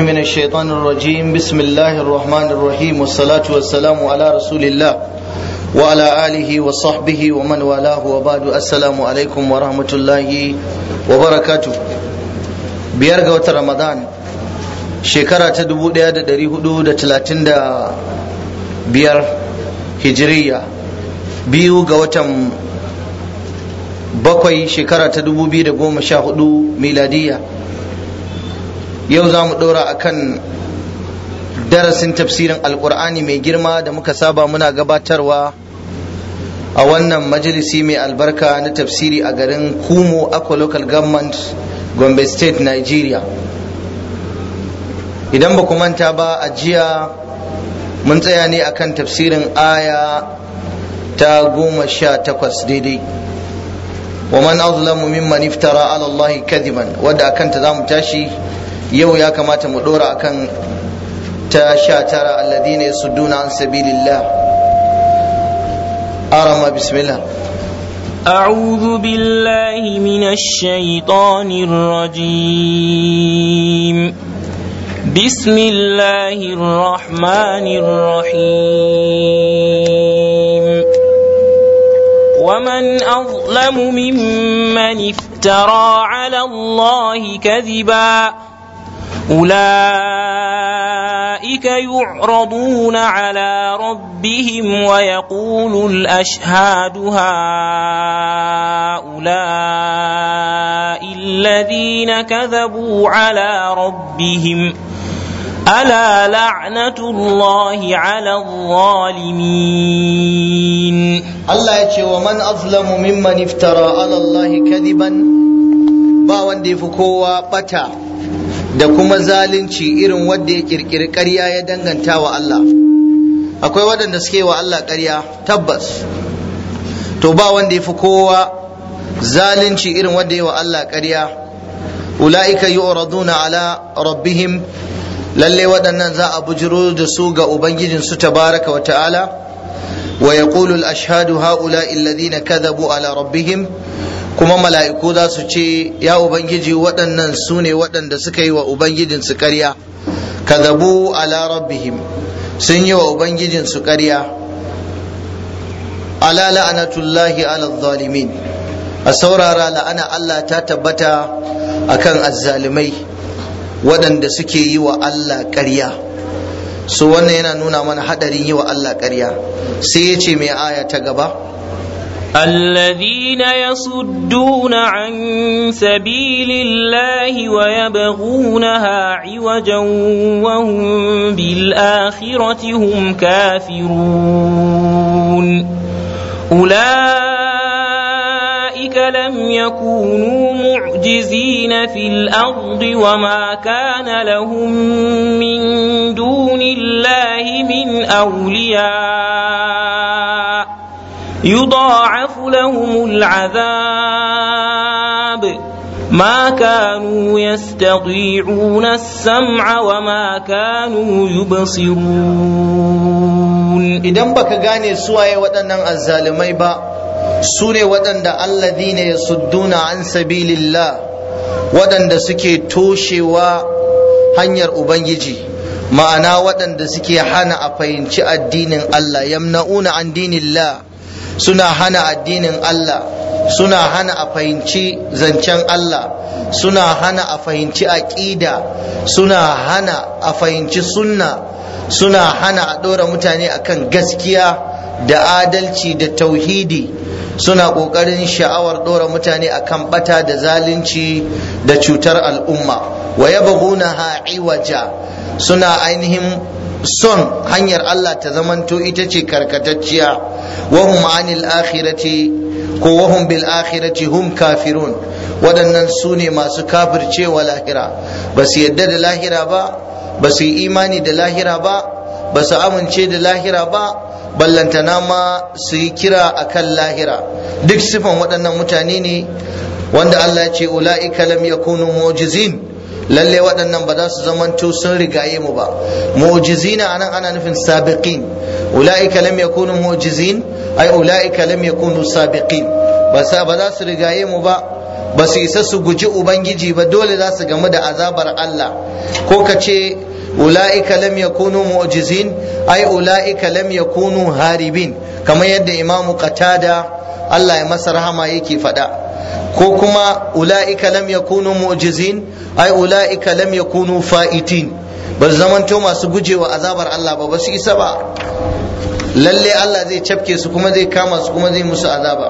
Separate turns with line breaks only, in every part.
من الشيطان الرجيم بسم الله الرحمن الرحيم والصلاة والسلام على رسول الله وعلى آله وصحبه ومن والاه وبعد السلام عليكم ورحمة الله وبركاته biyar ga watan ramadan shekara ta dubu ɗaya da ɗari hudu da talatin da biyar hijiriya biyu ga watan bakwai shekara ta dubu biyu da goma sha hudu miladiya yau za mu ɗora akan darasin tafsirin alkur'ani mai girma da muka saba muna gabatarwa a wannan majalisi mai albarka na tafsiri a garin kumo aqua local government gombe state nigeria idan ba ku manta ba a jiya mun tsaya ne akan tafsirin aya ta goma sha takwas daidai wa man azlamu mimman iftara ala Allah kadiban wadda akan ta zamu tashi yau ya kamata mu dora akan ta sha tara alladhina yasudduna an sabilillah arama bismillah
أعوذ بالله من الشيطان الرجيم بسم الله الرحمن الرحيم ومن أظلم ممن افترى على الله كذبا أولئك يعرضون على ربهم ويقول الأشهاد هؤلاء الذين كذبوا على ربهم ألا لعنة الله على الظالمين
Allah ya ce wa man azlamu mimman iftara ala Allah kadiban ba wanda ya fi kowa bata da kuma zalunci irin wanda ya kirkiri ƙarya ya danganta wa Allah akwai waɗanda suke wa Allah ƙarya tabbas to ba wanda ya fi kowa zalunci irin wanda ya wa Allah ƙarya ula'ika yu'raduna ala rabbihim lalle waɗannan za a bujiro da su ga ubangijinsu tabaraka wa ta'ala ويقول الأشهاد هؤلاء الذين كذبوا على ربهم kuma mala'iku za su ce ya ubangiji waɗannan su ne waɗanda suka yi wa ubangijinsu ƙarya kadhabu ala rabbihim sun yi wa ubangijinsu ƙarya ala la'anatullahi ala zalimin a saurara la'ana Allah ta tabbata akan azzalimai waɗanda suke yi wa Allah ƙarya so wannan yana nuna mana haɗarin yi wa Allah ƙarya sai ya ce mai aya ta gaba
الذين يصدون عن سبيل الله ويبغونها عوجا وهم بالآخرة هم كافرون أولئك لم يكونوا معجزين في الأرض وما كان لهم من دون الله من أولياء يضاعف لهم العذاب ما كانوا يستطيعون السمع وما كانوا يبصرون
idan baka gane suwaye waɗannan azzalumai ba su ne waɗanda alladhina yasudduna an sabilillah waɗanda suke toshewa hanyar ubangiji ma'ana waɗanda suke hana a fahimci addinin Allah yamna'una an dinillah suna hana addinin Allah suna hana a fahimci zancen Allah suna hana a fahimci aƙida suna hana a fahimci sunna suna hana a ɗora mutane akan gaskiya da adalci da tauhidi suna ƙoƙarin sha'awar ɗora mutane akan ɓata da zalunci da cutar al'umma wa yabghuna ha'iwaja suna ainihin son hanyar Allah ta zamanto ita ce karkatacciya wahum anil akhirati ko wahum bil akhirati hum kafirun waɗannan su ne masu kafircewa lahira ba su yadda da lahira ba ba su yi imani da lahira ba ba su amince da lahira ba ballantana ma su yi kira akan lahira duk sifan waɗannan mutane ne wanda Allah ya ce ula'ika lam yakunu mu'jizin lalle waɗannan ba za su zamanto sun rigaye mu ba mu'jizina anan ana nufin sabiqin ulaika lam yakunu mu'jizin ay ulaika lam yakunu sabiqin ba sa ba za su rigaye mu ba ba su isa su guji ubangiji ba dole za su gamu da azabar Allah ko ka ce ula'ika lam yakunu mu'jizin ai ula'ika lam yakunu haribin kamar yadda imamu qatada Allah ya masa rahama yake faɗa ko kuma ula'ika lam yakunu mu'jizin ai ula'ika lam yakunu fa'itin ba su zamanto masu gujewa azabar Allah ba ba su isa ba lalle Allah zai cafke su kuma zai kama su kuma zai musu azaba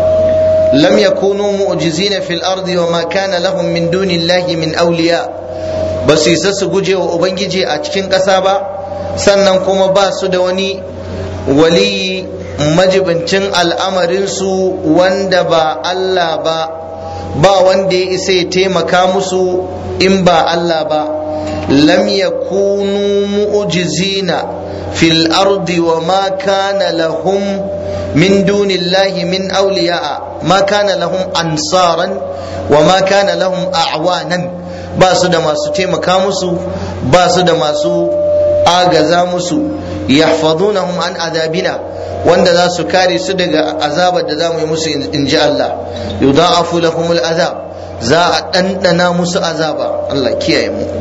lam yakunu mu'jizina fil ardi wa ma kana lahum min dunillahi min awliya ba su isa su gujewa ubangiji a cikin ƙasa ba sannan kuma ba su da wani waliyi majibincin al'amarinsu wanda ba Allah ba ba wanda ya isa ya taimaka musu in ba Allah ba lam yakunu mu'jizina fil ardi wa ma kana lahum min dunillahi min awliya ma kana lahum ansaran wa ma kana lahum a'wanan ba su da masu taimaka musu ba su da masu agaza musu yahfazunahum an adabina wanda za su kare su daga azabar da za mu yi musu in ji Allah yudha'afu lahumul azab za a ɗanɗana musu azaba Allah kiyaye mu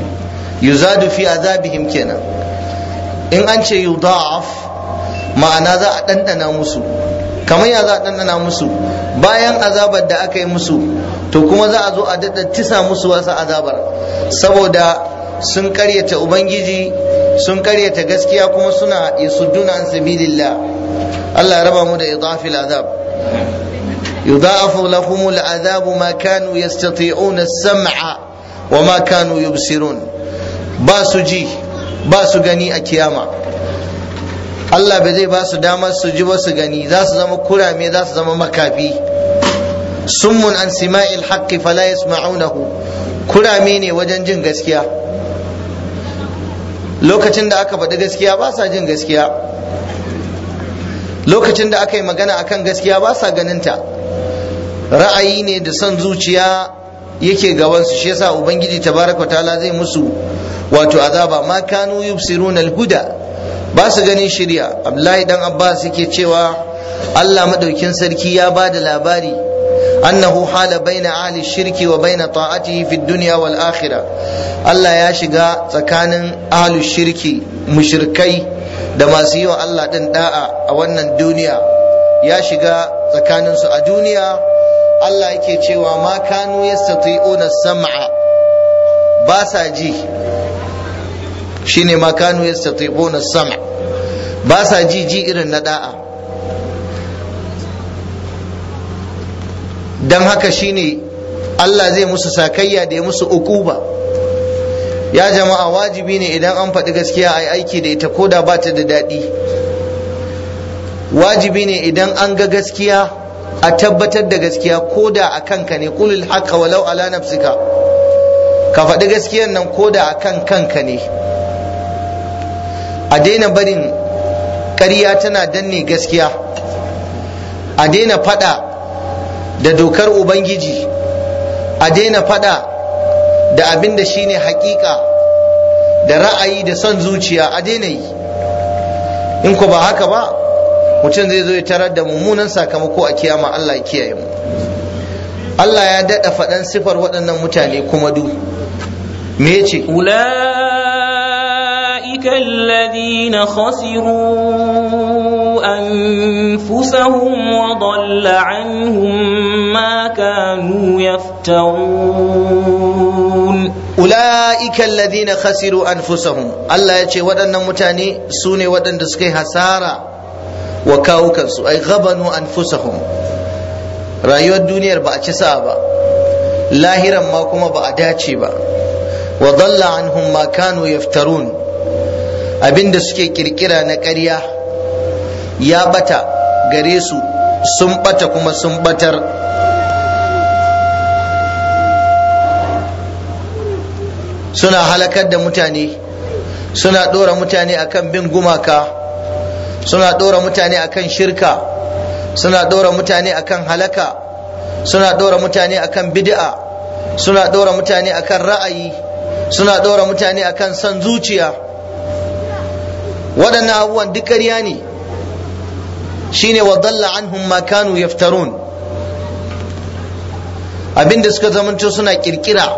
yuzadu fi azabihim kenan in an ce yudha'af ma'ana za a ɗanɗana musu kamar ya za a ɗanɗana musu bayan azabar da aka yi musu to kuma za a zo a daɗa tisa musu wasu azabar saboda sun karyata ubangiji sun karyata gaskiya kuma suna yasudduna an sabilillah Allah ya raba mu da idafil azab yudha'afu lahum al'azab ma kanu yastati'una as-sam'a wa ma kanu yubsirun ba su ji ba su gani a kiyama Allah bai zai ba su damar su ji ba su gani za su zama kurame za su zama makafi summun an sima'il haqqi fala yasma'unahu kurame ne wajen jin gaskiya lokacin da aka faɗi gaskiya ba sa jin gaskiya lokacin da aka yi magana akan gaskiya ba sa ganinta ra'ayi ne da son zuciya yake gabansu shi yasa ubangiji tabaraka ta'ala zai musu wato azaba ma kanu yubsiruna al-huda ba su ganin shirya abdullahi dan abbas yake cewa Allah madaukin sarki ya ba da labari annahu hala baina ahli shirki wa baina ta'atihi fi dunya wal akhirah Allah ya shiga tsakanin ahli shirki mushrikai da masu yi wa Allah din da'a a wannan duniya ya shiga tsakaninsu a duniya Allah yake cewa ma kanu yastati'una sam'a ba sa ji shine ma kanu yastati'una sam'a ba sa ji ji irin na da'a dan haka shine Allah zai musu sakayya da ya musu ukuba ya jama'a wajibi ne idan an faɗi gaskiya a yi aiki da ita koda ba ta da daɗi wajibi ne idan an ga gaskiya a tabbatar da gaskiya koda a kanka ne kulil haqqa walau ala nafsika ka faɗi gaskiyan nan koda a kan kanka ne a daina barin ƙarya tana danne gaskiya a daina faɗa da dokar ubangiji a daina faɗa da abin da shine hakika da ra'ayi da son zuciya a daina yi in ku ba haka ba mutum zai zo ya tarar da mummunan sakamako a kiyama Allah ya kiyaye mu Allah ya daɗa faɗan sifar waɗannan mutane kuma du me ce
أولئك الذين خسروا أنفسهم وضل عنهم ما كانوا يفترون
ula'ika alladhina khasiru anfusahum Allah ya ce waɗannan mutane su ne waɗanda suka yi hasara wa kawukansu ai ghabanu anfusahum rayuwar duniyar ba a ci sa ba lahiran ma kuma ba a dace ba wa dalla anhum ma kanu yaftarun abinda suke kirkira na ƙarya ya bata gare su sun bata kuma sun batar suna halakar da mutane suna ɗora mutane akan bin gumaka suna ɗora mutane akan shirka suna ɗora mutane akan halaka suna ɗora mutane akan bid'a suna ɗora mutane akan ra'ayi suna ɗora mutane akan son zuciya waɗannan abubuwan duk ƙarya ne shine wa dalla anhum ma kanu yaftarun abinda suka zamanto suna kirkira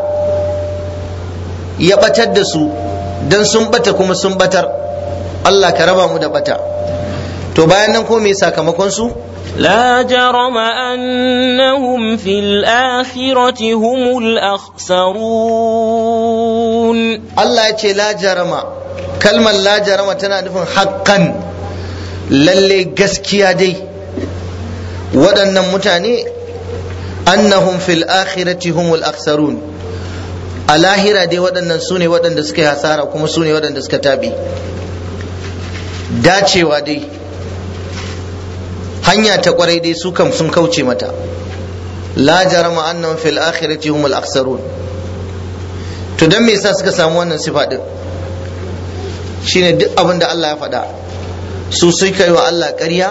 ya batar da su dan sun bata kuma sun batar Allah ka raba mu da bata to bayan nan ko me sakamakon su
لا جرم أنهم في الآخرة هم الأخسرون
Allah ya ce la jarama kalmar la jarama tana nufin haƙƙan lalle gaskiya dai waɗannan mutane annahum fil akhirati humul aksarun a lahira dai waɗannan su ne waɗanda suka yi hasara kuma su ne waɗanda suka tabi dacewa dai hanya ta kwarai dai su kam sun kauce mata la jarama annahum fil akhirati humul aksarun to dan me yasa suka samu wannan sifa din shine duk abin da Allah ya faɗa su suka yi wa Allah ƙarya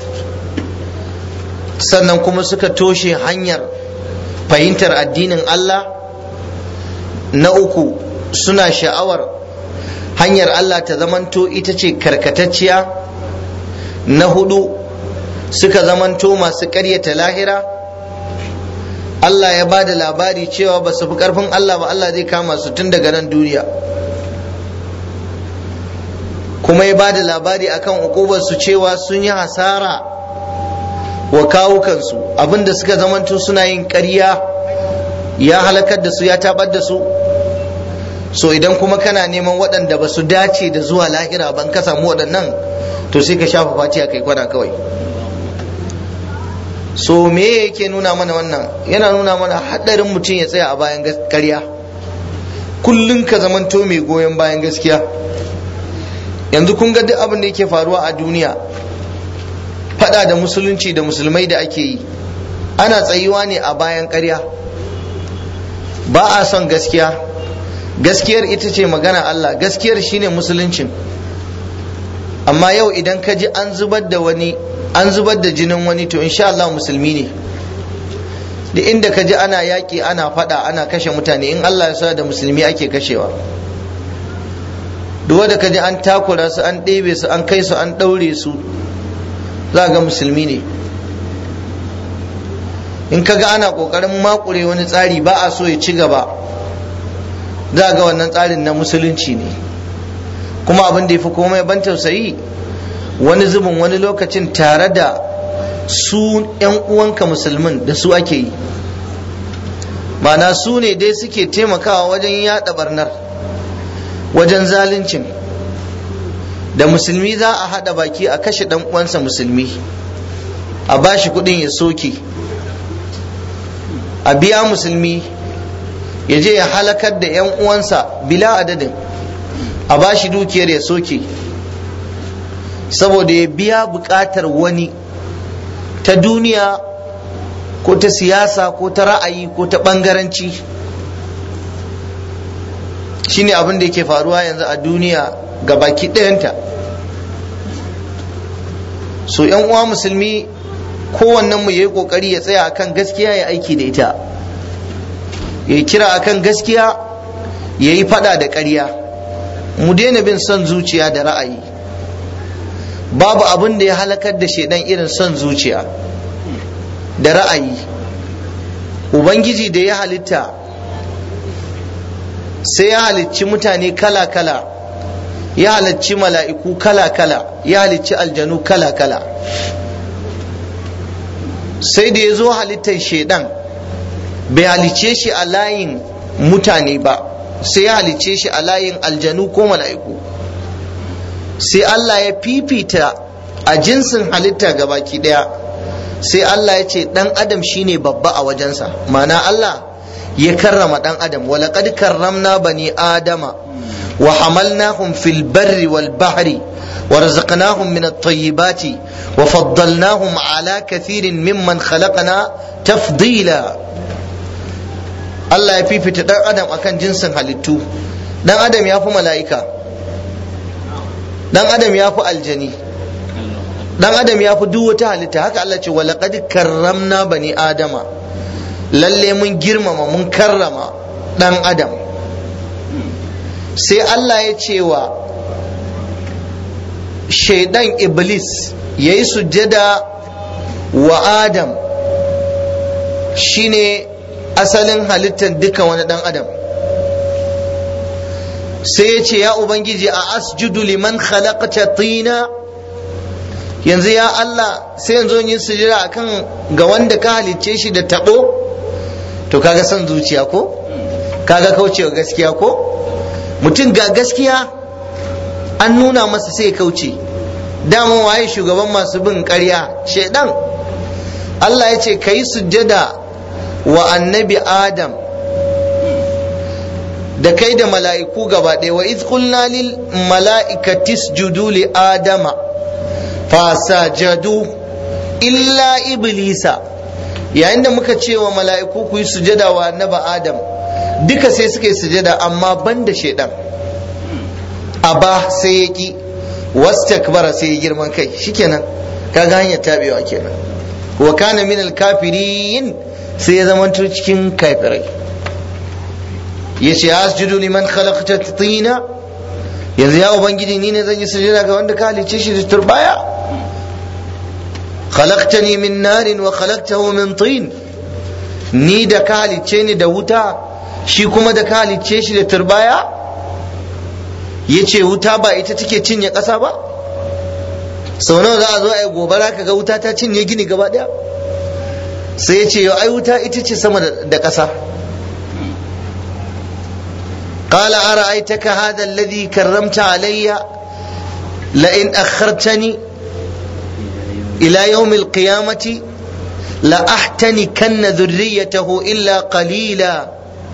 sannan kuma suka toshe hanyar fahimtar addinin Allah na uku suna sha'awar hanyar Allah ta zamanto ita ce karkatacciya na hudu suka zamanto masu ƙaryata lahira Allah ya ba da labari cewa ba su fi ƙarfin Allah ba Allah zai kama su tun daga nan duniya kuma ya ba da labari akan su cewa sun yi hasara wa kawukansu abinda suka zamanto suna yin ƙarya ya halakar da su ya tabar da su so idan kuma kana neman waɗanda ba su dace da zuwa lahira ban ka samu waɗannan to sai ka shafa fatiya kai kwana kawai so me yake nuna mana wannan yana nuna mana haɗarin mutum ya tsaya a bayan ƙarya kullum ka zamanto mai goyon bayan gaskiya yanzu kun ga duk abin da yake faruwa a duniya fada da musulunci da musulmai da ake yi ana tsayuwa ne a bayan ƙarya ba a son gaskiya gaskiyar ita ce magana Allah gaskiyar shine musuluncin amma yau idan ka ji an zubar da wani an zubar da jinin wani to insha Allah musulmi ne da inda ka ji ana yaƙi ana fada ana kashe mutane in Allah ya sa da musulmi ake kashewa duk wanda ka ji an takura su an ɗebe su an kai su an ɗaure su za ga musulmi ne in ka ga ana ƙoƙarin makure wani tsari ba a so ya ci gaba za ga wannan tsarin na musulunci ne kuma abin da ya fi komai ban tausayi wani zubin wani lokacin tare da su 'yan uwanka musulmin da su ake yi mana su ne dai suke taimakawa wajen yada barnar wajen zaluncin da musulmi za a haɗa baki a kashe ɗan uwansa musulmi a bashi kuɗin ya soke a biya musulmi ya je ya halakar da 'yan uwansa bila adadin a bashi dukiyar ya soke saboda ya biya buƙatar wani ta duniya ko ta siyasa ko ta ra'ayi ko ta ɓangaranci shine abin da yake faruwa yanzu a duniya ga baki ɗayanta so yan uwa musulmi kowannen mu yayi kokari ya tsaya akan gaskiya ya aiki da ita ya kira akan gaskiya ya yi fada da ƙarya mu daina bin son zuciya da ra'ayi babu abin da ya halakar da shaidan irin son zuciya da ra'ayi ubangiji da ya halitta sai ya halicci mutane kala-kala ya halicci mala'iku kala-kala ya halicci aljanu kala-kala sai da ya zo halittar shaidan bai halicce shi a layin mutane ba sai ya halicce shi a layin aljanu ko mala'iku sai Allah ya fifita a jinsin halitta gabaki daya sai Allah ya ce dan adam shine babba a wajensa ma'ana Allah ya karrama dan adam walaqad karramna bani adama wa hamalnahum fil barri wal bahri ورزقناهم من الطيبات وفضلناهم على كثير ممن خلقنا تفضيلا Allah ya fifita dan adam akan jinsin halittu dan adam ya fi mala'ika dan adam ya fi aljani dan adam ya fi duk wata halitta haka Allah ce wa laqad karramna bani adama lalle mun girmama mun karrama dan adam sai Allah ya ce wa shaidan iblis ya yi sujjada wa adam shine asalin halittar dukkan wani dan adam sai ya ce ya ubangiji a asjudu liman khalaqta tina yanzu ya Allah sai yanzu yin sujira akan ga wanda ka halicce shi da tabo to kaga son zuciya ko kaga kaucewa gaskiya ko mutum ga gaskiya an nuna masa sai kauce dama waye shugaban masu bin ƙarya shaidan Allah ya ce ka yi sujjada wa annabi Adam da kai da mala'iku gaba ɗaya wa iz qulna lil mala'ikati isjudu li adama fasajadu illa iblisa yayin da muka ce wa mala'iku ku yi sujada wa annabi Adam duka sai suka yi sujada amma banda shaidan aba sai ya ki wastakbara sai ya girman kai shikenan kaga hanyar tabewa kenan wa kana min kafirin sai ya zama cikin kafirai yace asjudu liman khalaqta tina yanzu ya ubangiji ni ne zan yi sujada ga wanda ka halice shi da turbaya khalaqtani min narin wa khalaqtahu min tin ni da ka halice ni da wuta shi kuma da ka halice shi da turbaya yace wuta ba ita take cinye ƙasa ba sau nawa za a zo a yi gobara ka ga wuta ta cinye gini gaba ɗaya sai ya ce yau ai wuta ita ce sama da ƙasa قال أرأيتك هذا الذي كرمت علي لئن أخرتني إلى يوم القيامة لأحتنكن ذريته إلا قليلا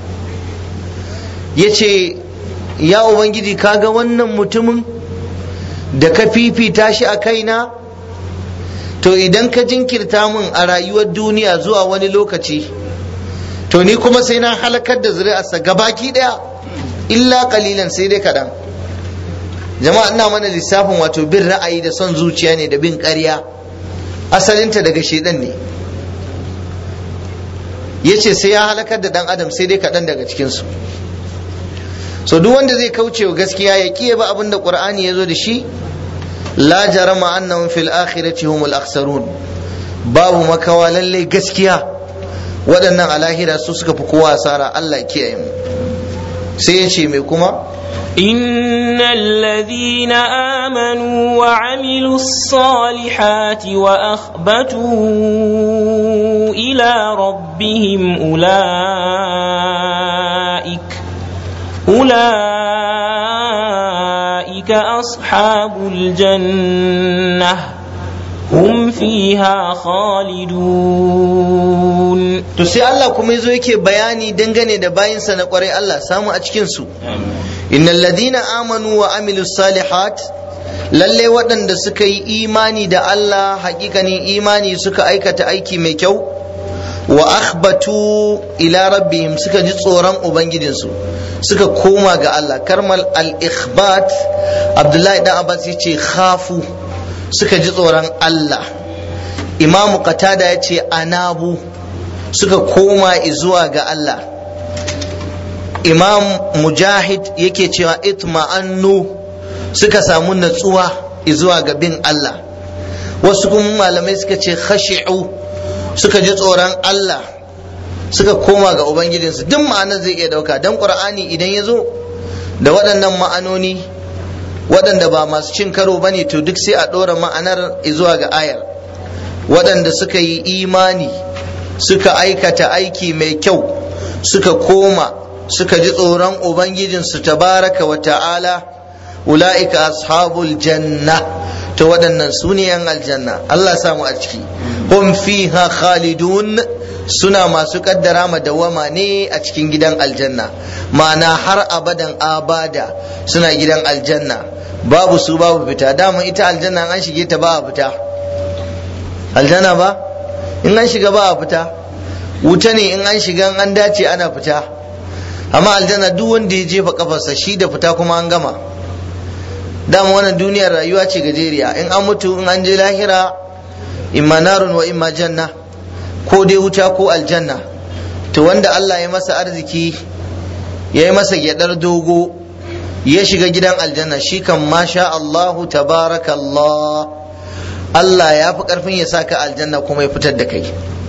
yace ya ubangiji kaga wannan mutumin da ka fifita shi a kaina to idan ka jinkirta min a rayuwar duniya zuwa wani lokaci to ni kuma sai na halakar da zuri'arsa gabaki daya illa kalilan sai dai kaɗan jama'a ina mana lissafin wato bin ra'ayi da son zuciya ne da bin ƙarya asalinta daga shedan ne ya ce sai ya halakar da ɗan adam sai dai kaɗan daga cikinsu so duk wanda zai kauce wa gaskiya ya kiye ba abin da ƙur'ani ya zo da shi la jarama annahum fil akhirati humul akhsarun babu makawa lallai gaskiya waɗannan alahira su suka fi kowa asara Allah kiyaye mu sai ya ce mai kuma
إن الذين آمنوا وعملوا الصالحات وأخبتوا إلى ربهم أولئك أولئك أصحاب الجنة هم فيها خالدون
to sai Allah kuma yazo yake bayani dangane da bayinsa na kwarai Allah samu a cikin su innal ladina amanu wa amilus salihat lalle waɗanda suka yi imani da Allah hakikanin imani suka aikata aiki mai kyau wa akhbatu ila rabbihim suka ji tsoron ubangijinsu suka koma ga Allah karmal al-ikhbat Abdullahi dan Abbas yace khafu suka ji tsoron Allah imamu qatada yace anabu suka koma zuwa ga Allah imam mujahid yake cewa itma'annu suka samu natsuwa zuwa ga bin Allah wasu kuma malamai suka ce khashi'u suka ji tsoron Allah suka koma ga ubangijinsu duk ma'anar zai iya dauka don qur'ani idan ya zo da waɗannan ma'anoni waɗanda ba masu cin karo ba ne to duk sai a ɗora ma'anar zuwa ga ayar waɗanda suka yi imani suka aikata aiki mai kyau suka koma suka ji tsoron ubangijinsu tabaraka wa ta'ala ula'ika ashabul janna to waɗannan su ne yan aljanna Allah samu a ciki hum fiha khalidun suna masu kaddara madawama ne a cikin gidan aljanna ma'ana har abadan abada suna gidan aljanna babu su babu fita dama ita aljanna an shige ta ba a fita aljanna ba in an shiga ba a fita wuta ne in an shiga an dace ana fita amma aljanna duk wanda ya jefa kafarsa shi da fita kuma an gama dama wannan duniyar rayuwa ce gajeriya in an mutu in an je lahira imma narun wa imma janna ko dai wuta ko aljanna to wanda Allah ya masa arziki ya yi masa gyadar dogo ya shiga gidan aljanna shi kan masha Allahu tabarakallah Allah ya fi karfin ya saka aljanna kuma ya fitar da kai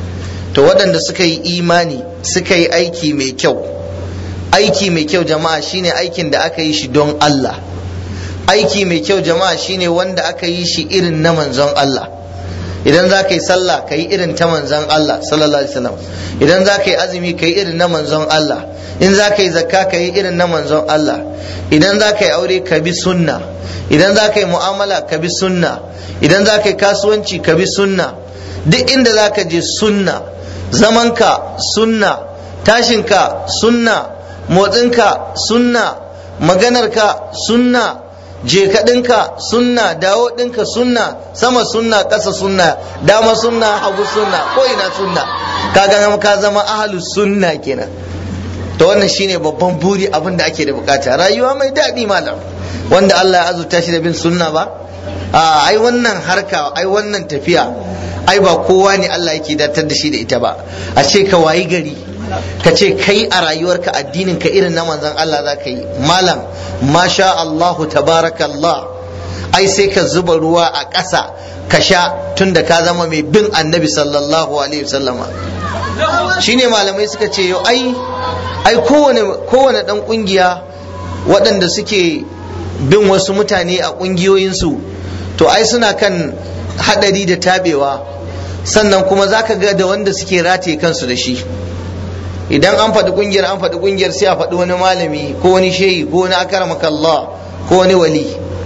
to waɗanda suka yi imani suka yi aiki mai kyau aiki mai kyau jama'a shine aikin da aka yi shi don Allah aiki mai kyau jama'a shine wanda aka yi shi irin na manzon Allah idan za ka yi sallah ka yi irin ta manzon Allah sallallahu alaihi wasallam idan za ka yi azumi ka yi irin na manzon Allah in za ka yi zakka ka yi irin na manzon Allah idan za ka yi aure ka bi sunna idan za ka yi mu'amala ka bi sunna idan za ka yi kasuwanci ka bi sunna duk inda za ka je sunna zamanka sunna tashinka sunna motsinka sunna maganarka sunna je kaɗinka sunna dawo ɗinka sunna sama sunna ƙasa sunna dama sunna hagu sunna ko ina sunna kaga ka zama ahalus sunna kenan to wannan shine babban buri abin da ake da bukata rayuwa mai daɗi malam wanda Allah ya azurta shi da bin sunna ba a ai wannan harka ai wannan tafiya ai ba kowa ne Allah yake datar da shi da ita ba a ce ka wayi gari ka ce kai a rayuwarka addinin ka irin na manzon Allah za ka yi malam masha Allahu tabarakallah ai sai ka zuba ruwa a ƙasa ka sha tunda ka zama mai bin annabi sallallahu alaihi wasallama shine malamai suka ce yau ai ai kowane kowane dan kungiya waɗanda suke bin wasu mutane a ƙungiyoyinsu to ai suna kan hadari da tabewa sannan kuma zaka ga da wanda suke rataye kansu da shi idan an faɗi ƙungiyar an faɗi ƙungiyar sai a faɗi wani malami ko wani shehi ko wani akaramakallah ko wani wali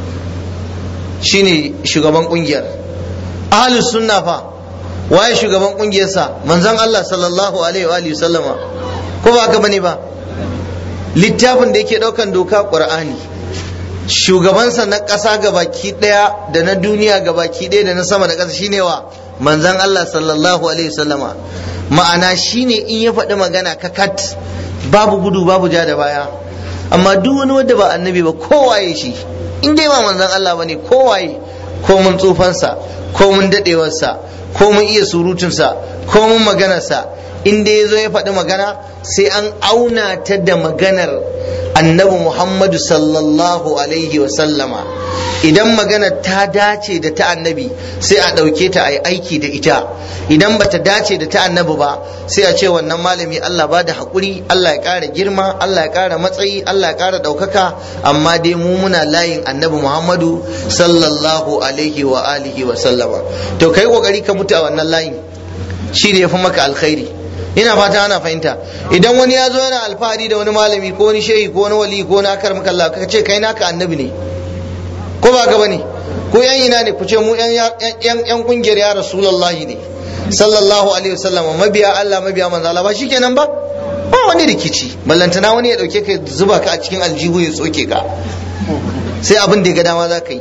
shine shugaban ƙungiyar ahlus sunna fa waye shugaban ƙungiyarsa manzon Allah sallallahu alaihi wa sallama ko ba haka bane ba littafin da yake ɗaukan doka ƙur'ani shugabansa na ƙasa gabaki ɗaya da na duniya gabaki ɗaya da na sama da ƙasa shine wa manzan Allah sallallahu alaihi wasallama ma'ana shine in ya faɗi magana kakat babu gudu babu ja da baya amma duk wani wanda ba annabi ba kowaye shi in dai ba manzan Allah bane kowaye ko mun tsufansa ko mun daɗewarsa ko mun iya surutunsa ko mun maganarsa in dai ya zo ya faɗi magana sai an auna ta da maganar annabi Muhammadu sallallahu alaihi sallama idan magana ta dace da ta annabi sai a ɗauke ta a yi aiki da ita idan bata dace da ta annabi ba sai a ce wannan malami Allah ba da haƙuri Allah ya ƙara girma Allah ya ƙara matsayi Allah ya ƙara ɗaukaka amma dai mu muna layin annabi Muhammadu sallallahu alaihi wa alihi wa sallama to kai ƙoƙari ka mutu a wannan layin shi ne ya fi maka alkhairi ina fata ana fahimta idan wani ya zo yana alfahari da wani malami ko wani shehi ko wani wali ko wani akar maka Allah ka ce kai naka annabi ne ko ba gaba ne ko yan ina ne ku ce mu yan yan kungiyar ya rasulullahi ne sallallahu alaihi wasallam mabiya Allah mabiya manzo Allah ba shikenan ba ba wani rikici ballantana wani ya dauke ka zuba ka a cikin aljihu ya tsoke ka sai abin da ya ga dama za ka yi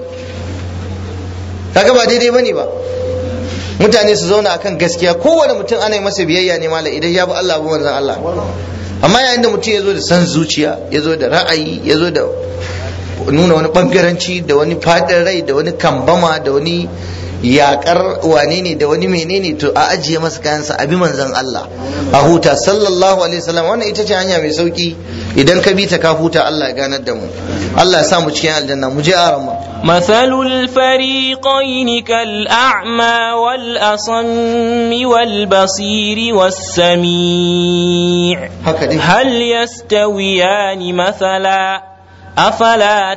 kaga ba daidai bane ba mutane su zauna akan gaskiya kowane mutum ana yi masa biyayya ne mala idan ya bi Allah bi manzon Allah amma yayin da mutum ya zo da san zuciya ya zo da ra'ayi ya zo da nuna wani bangaranci da wani fadin rai da wani kambama da wani yakar wane ne da wani menene to a ajiye masa kayansa abi manzon Allah a huta sallallahu alaihi wasallam wannan ita ce hanya mai sauki idan ka bi ta ka huta Allah ya ganar da mu Allah ya sa mu cikin aljanna mu je arama
مثل الفريقين كالأعمى والأصم والبصير والسميع هل يستويان مثلا أفلا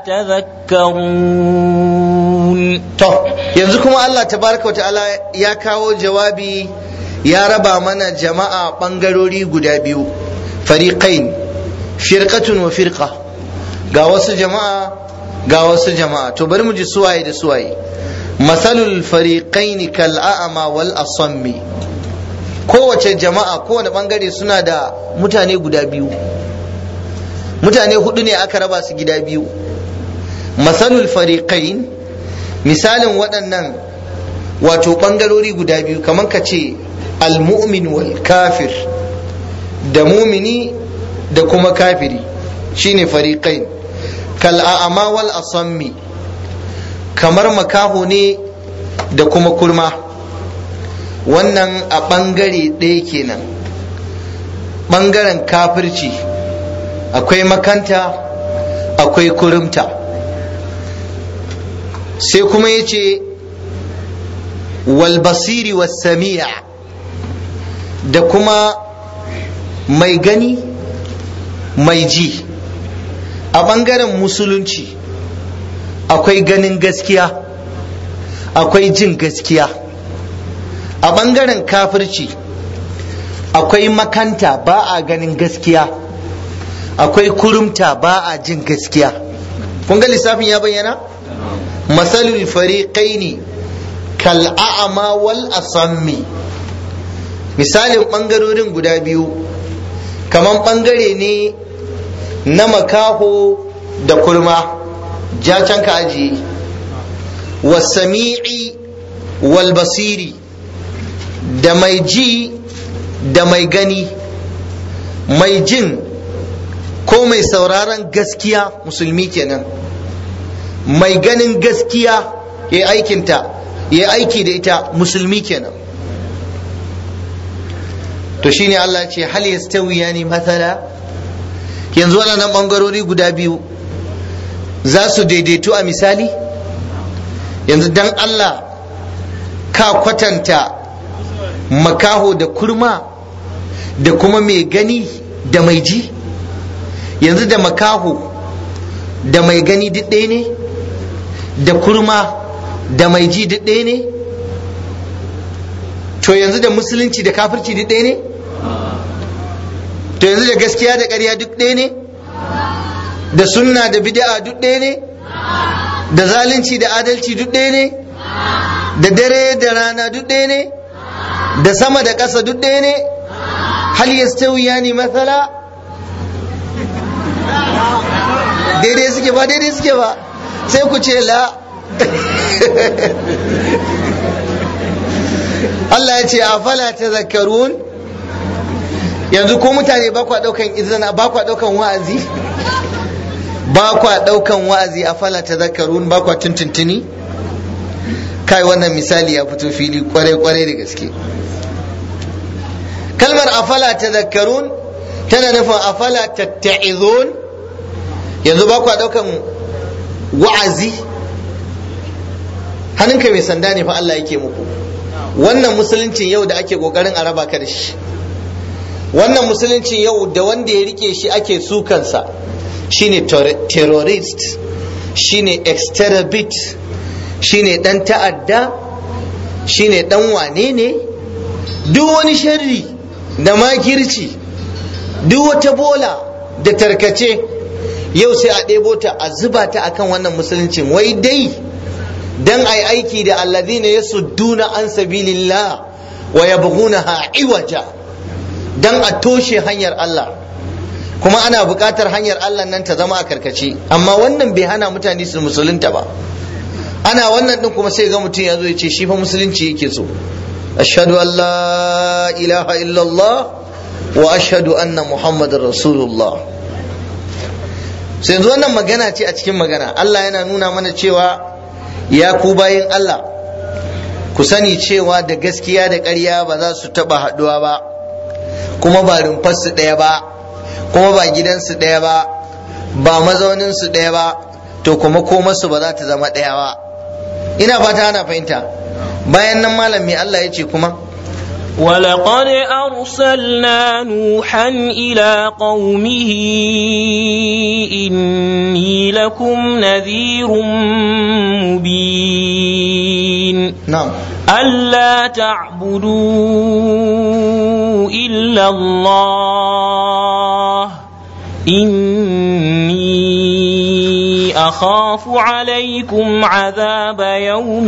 تذكرون
to yanzu kuma Allah tabaraka ta'ala ya kawo jawabi ya raba mana jama'a bangarori guda biyu fariqain firqatun wa firqa ga wasu jama'a ga wasu jama'a to bari mu ji suwaye da suwaye masalul fariqain kal a'ma wal asammi kowace jama'a kowane bangare suna da mutane guda biyu mutane hudu ne aka raba su gida biyu masalul fariqain misalin waɗannan wato ɓangarori guda biyu kamar ka ce almu'min wal kafir da mumini da kuma kafiri shine fariqain kal a'ama wal asammi kamar makaho ne da kuma kurma wannan a ɓangare ɗaya kenan ɓangaren kafirci akwai makanta akwai kurumta sai kuma ya ce walbasiri wasami'a da kuma mai gani mai ji a ɓangaren musulunci akwai ganin gaskiya akwai jin gaskiya a ɓangaren kafirci akwai makanta ba a ganin gaskiya akwai kurumta ba a jin gaskiya kun ga lissafin ya bayyana masalul fariqaini kal a'ma wal asammi misalin ɓangarorin guda biyu kaman ɓangare ne na makaho da kurma ja can ka ajiye wasami'i wal basiri da mai ji da mai gani mai jin ko mai sauraron gaskiya musulmi kenan mai ganin gaskiya ya aikinta ya aiki da ita musulmi kenan to shine Allah ce hal yastawiya ne matsala yanzu waɗannan ɓangarori guda biyu za su daidaitu a misali yanzu dan Allah ka kwatanta makaho da kurma da kuma mai gani da mai ji yanzu da makaho da mai gani duk ɗaya ne da kurma da mai ji duk ɗaya ne to yanzu da musulunci da kafirci duk ɗaya ne to yanzu da gaskiya da ƙarya duk ɗaya ne da sunna da bid'a duk ɗaya ne da zalunci da adalci duk ɗaya ne da dare da rana duk ɗaya ne da sama da ƙasa duk ɗaya ne hal yastawiyani mathala daidai suke ba daidai suke ba sai ku ce la Allah ya ce a fala ta zakarun yanzu ko mutane ba kwa daukan izina ba kwa daukan wa'azi ba kwa daukan wa'azi a fala ta zakarun ba kwa tuntuntuni kai wannan misali ya fito fili kwarai kwarai da gaske kalmar afala ta zakarun tana nufin afala tatta'izun yanzu ba kwa daukan wa'azi hannunka mai sanda ne fa Allah yake muku wannan musuluncin yau da ake kokarin a raba ka da shi wannan musuluncin yau da wanda ya rike shi ake sukansa shine terrorist shine exterabit shine dan ta'adda shine dan wane ne duk wani sharri da makirci duk wata bola da tarkace yau sai a ɗebo ta a zuba ta akan wannan musuluncin wai dai dan ai aiki da alladhina yasudduna an sabilillah wa yabghunaha iwaja dan a toshe hanyar Allah kuma ana buƙatar hanyar Allah nan ta zama a karkace amma wannan bai hana mutane su musulunta ba ana wannan din kuma sai ga mutum ya zo ya ce shi fa musulunci yake so ashhadu an la ilaha illallah wa ashhadu anna muhammadar rasulullah sai yanzu wannan magana ce a cikin magana Allah yana nuna mana cewa ya ku bayin Allah ku sani cewa da gaskiya da ƙarya ba za su taɓa haɗuwa ba kuma ba rumfarsu ɗaya ba kuma ba gidansu ɗaya ba ba mazauninsu ɗaya ba to kuma komarsu ba za ta zama ɗaya ba ina fata ana fahimta bayan nan malam me Allah ya ce kuma
ولقد أرسلنا نوحا إلى قومه إني لكم نذير مبين
نعم
ألا تعبدوا إلا الله إني أخاف عليكم عذاب يوم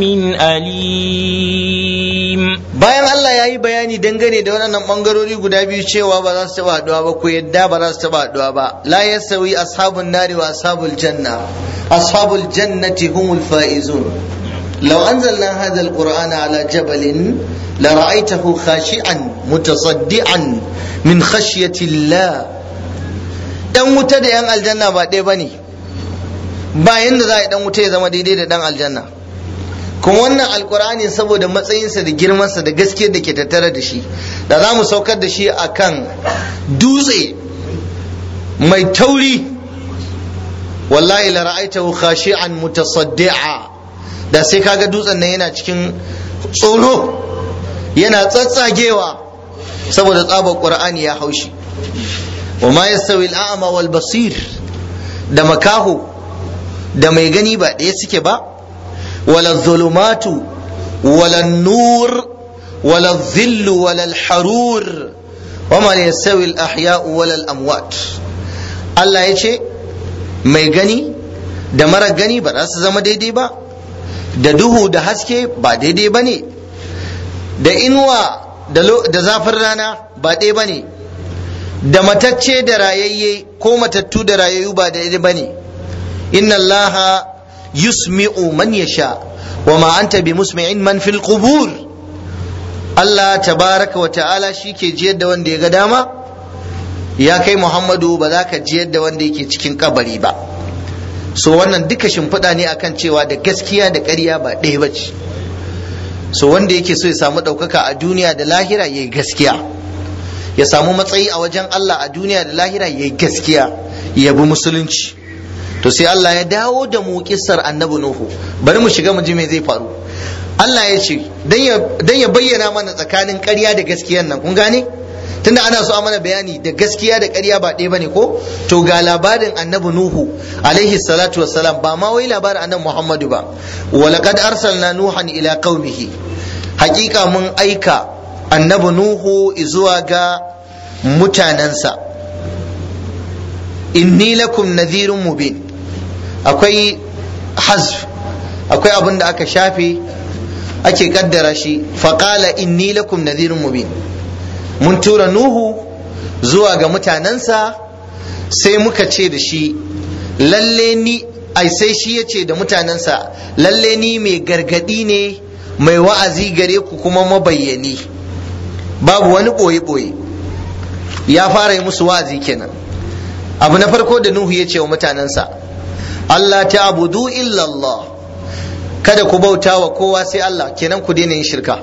أليم
bayan Allah ya yi bayani dangane da waɗannan ɓangarori guda biyu cewa ba za su taɓa haɗuwa ba ko yadda ba za su taɓa haɗuwa ba la yasawi ashabun nari wa ashabul janna ashabul jannati humul faizun law anzalna hadha alqur'ana ala jabalin la ra'aytahu khashi'an mutasaddian min khashyati Allah dan wuta da yan aljanna ba ɗaya bane ba yanda za a yi dan wuta ya zama daidai da dan aljanna kuma wannan alkur'ani saboda matsayinsa da girmansa da gaskiyar da ke tattare da shi da za mu saukar da shi a kan dutse mai tauri wallahi la ra'aitahu khashi'an mutasaddi'a da sai kaga dutsen nan yana cikin tsoro yana tsatsagewa saboda tsabar qur'ani ya haushi wa ma yastawi al-a'ma wal basir da makaho da mai gani ba ɗaya suke ba wala zulumatu wala nur wala dhillu wala al-harur wa ma yastawi al-ahya'u wala al-amwat Allah ya ce mai gani da mara gani ba za su zama daidai ba da duhu da haske ba daidai ba ne da inuwa da zafin rana ba ɗaya ba ne da matacce da rayayye ko matattu da rayayyu ba daidai ba ne inna allaha yusmi'u man yasha wa ma anta bi musmi'in man fil qubur Allah tabaraka wa ta'ala shi ke jiyar da wanda ya ga dama ya kai Muhammadu ba za ka jiyar da wanda yake cikin kabari ba so wannan duka shimfiɗa ne akan cewa da gaskiya da ƙarya ba ɗaya ba ce so wanda yake so ya samu ɗaukaka a duniya da lahira ya yi gaskiya ya samu matsayi a wajen Allah a duniya da lahira ya yi gaskiya ya bi musulunci to sai Allah ya dawo da mu kissar annabi Nuhu bari mu shiga mu ji me zai faru Allah ya ce dan ya bayyana mana tsakanin ƙarya da gaskiyan nan kun gane tunda ana so a mana bayani da gaskiya da ƙarya ba ɗaya bane ko to ga labarin annabi nuhu alaihi salatu wassalam ba ma wai labarin annabi muhammadu ba walaqad arsalna nuhan ila qaumihi haƙiƙa mun aika annabi nuhu zuwa ga mutanensa inni lakum nadhirun mubin akwai hazf akwai abin da aka shafe ake kaddara shi faqala inni lakum nadhirun mubin mun tura nuhu zuwa ga mutanensa sai muka ce da shi lalle ni ai sai shi ya ce da mutanensa lalle ni mai gargadi ne mai wa'azi gare ku kuma mabayyani babu wani ɓoye-ɓoye ya fara yi musu wa'azi kenan abu na farko da nuhu ya ce wa mutanensa Allah ta abudu illallah kada ku bauta wa kowa sai Allah kenan ku daina yin shirka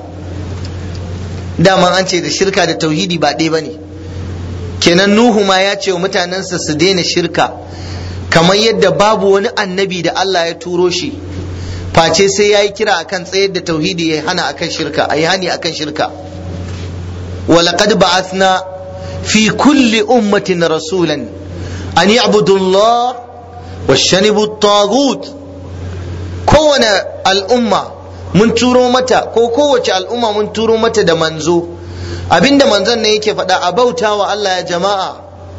dama an ce da shirka da tauhidi ba ɗaya bane kenan nuhu ma ya ce wa mutanensa su daina shirka kamar yadda babu wani annabi da Allah ya turo shi face sai ya yi kira akan tsayar da tauhidi ya hana akan shirka a yi hani akan shirka ولقد بعثنا في كل أمة رسولا أن يعبدوا الله واجتنبوا الطاغوت كون الأمة mun turo mata ko kowace al'umma mun turo mata da manzo abinda manzon ne yake faɗa a bauta wa Allah ya jama'a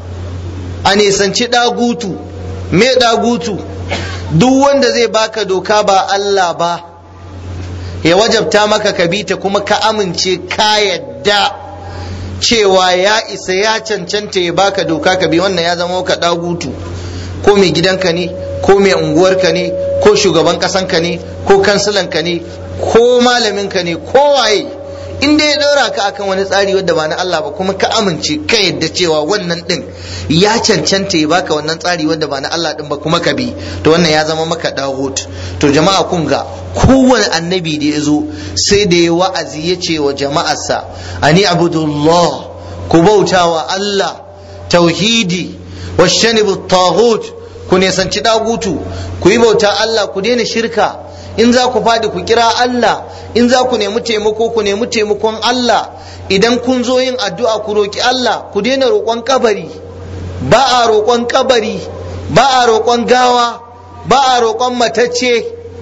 a nisanci ɗagutu me ɗagutu duk wanda zai baka doka ba Allah ba ya wajabta maka ka bi ta kuma ka amince ka yadda cewa ya isa ya cancanta ya baka doka ka bi wannan ya zama ka ɗagutu ko mai gidanka ne ko mai unguwarka ne ko shugaban ƙasanka ne ko kansilanka ne ko malaminka ne ko waye in dai ya ɗora ka akan wani tsari wadda ba na Allah ba kuma ka amince ka yadda cewa wannan ɗin ya cancanta ya baka wannan tsari wadda ba na Allah ɗin ba kuma ka bi to wannan ya zama maka dawut to jama'a kun ga kowane annabi da ya zo sai da ya wa'azi ya ce wa jama'arsa ani abudullah ku bauta wa Allah tauhidi washanibu taghut ku nesanci dagutu ku yi bauta Allah ku daina shirka in za ku fadi ku kira Allah in za ku nemi taimako ku nemi taimakon Allah idan kun zo yin addu'a ku roki Allah ku daina roƙon kabari ba a roƙon kabari ba a roƙon gawa ba a roƙon matacce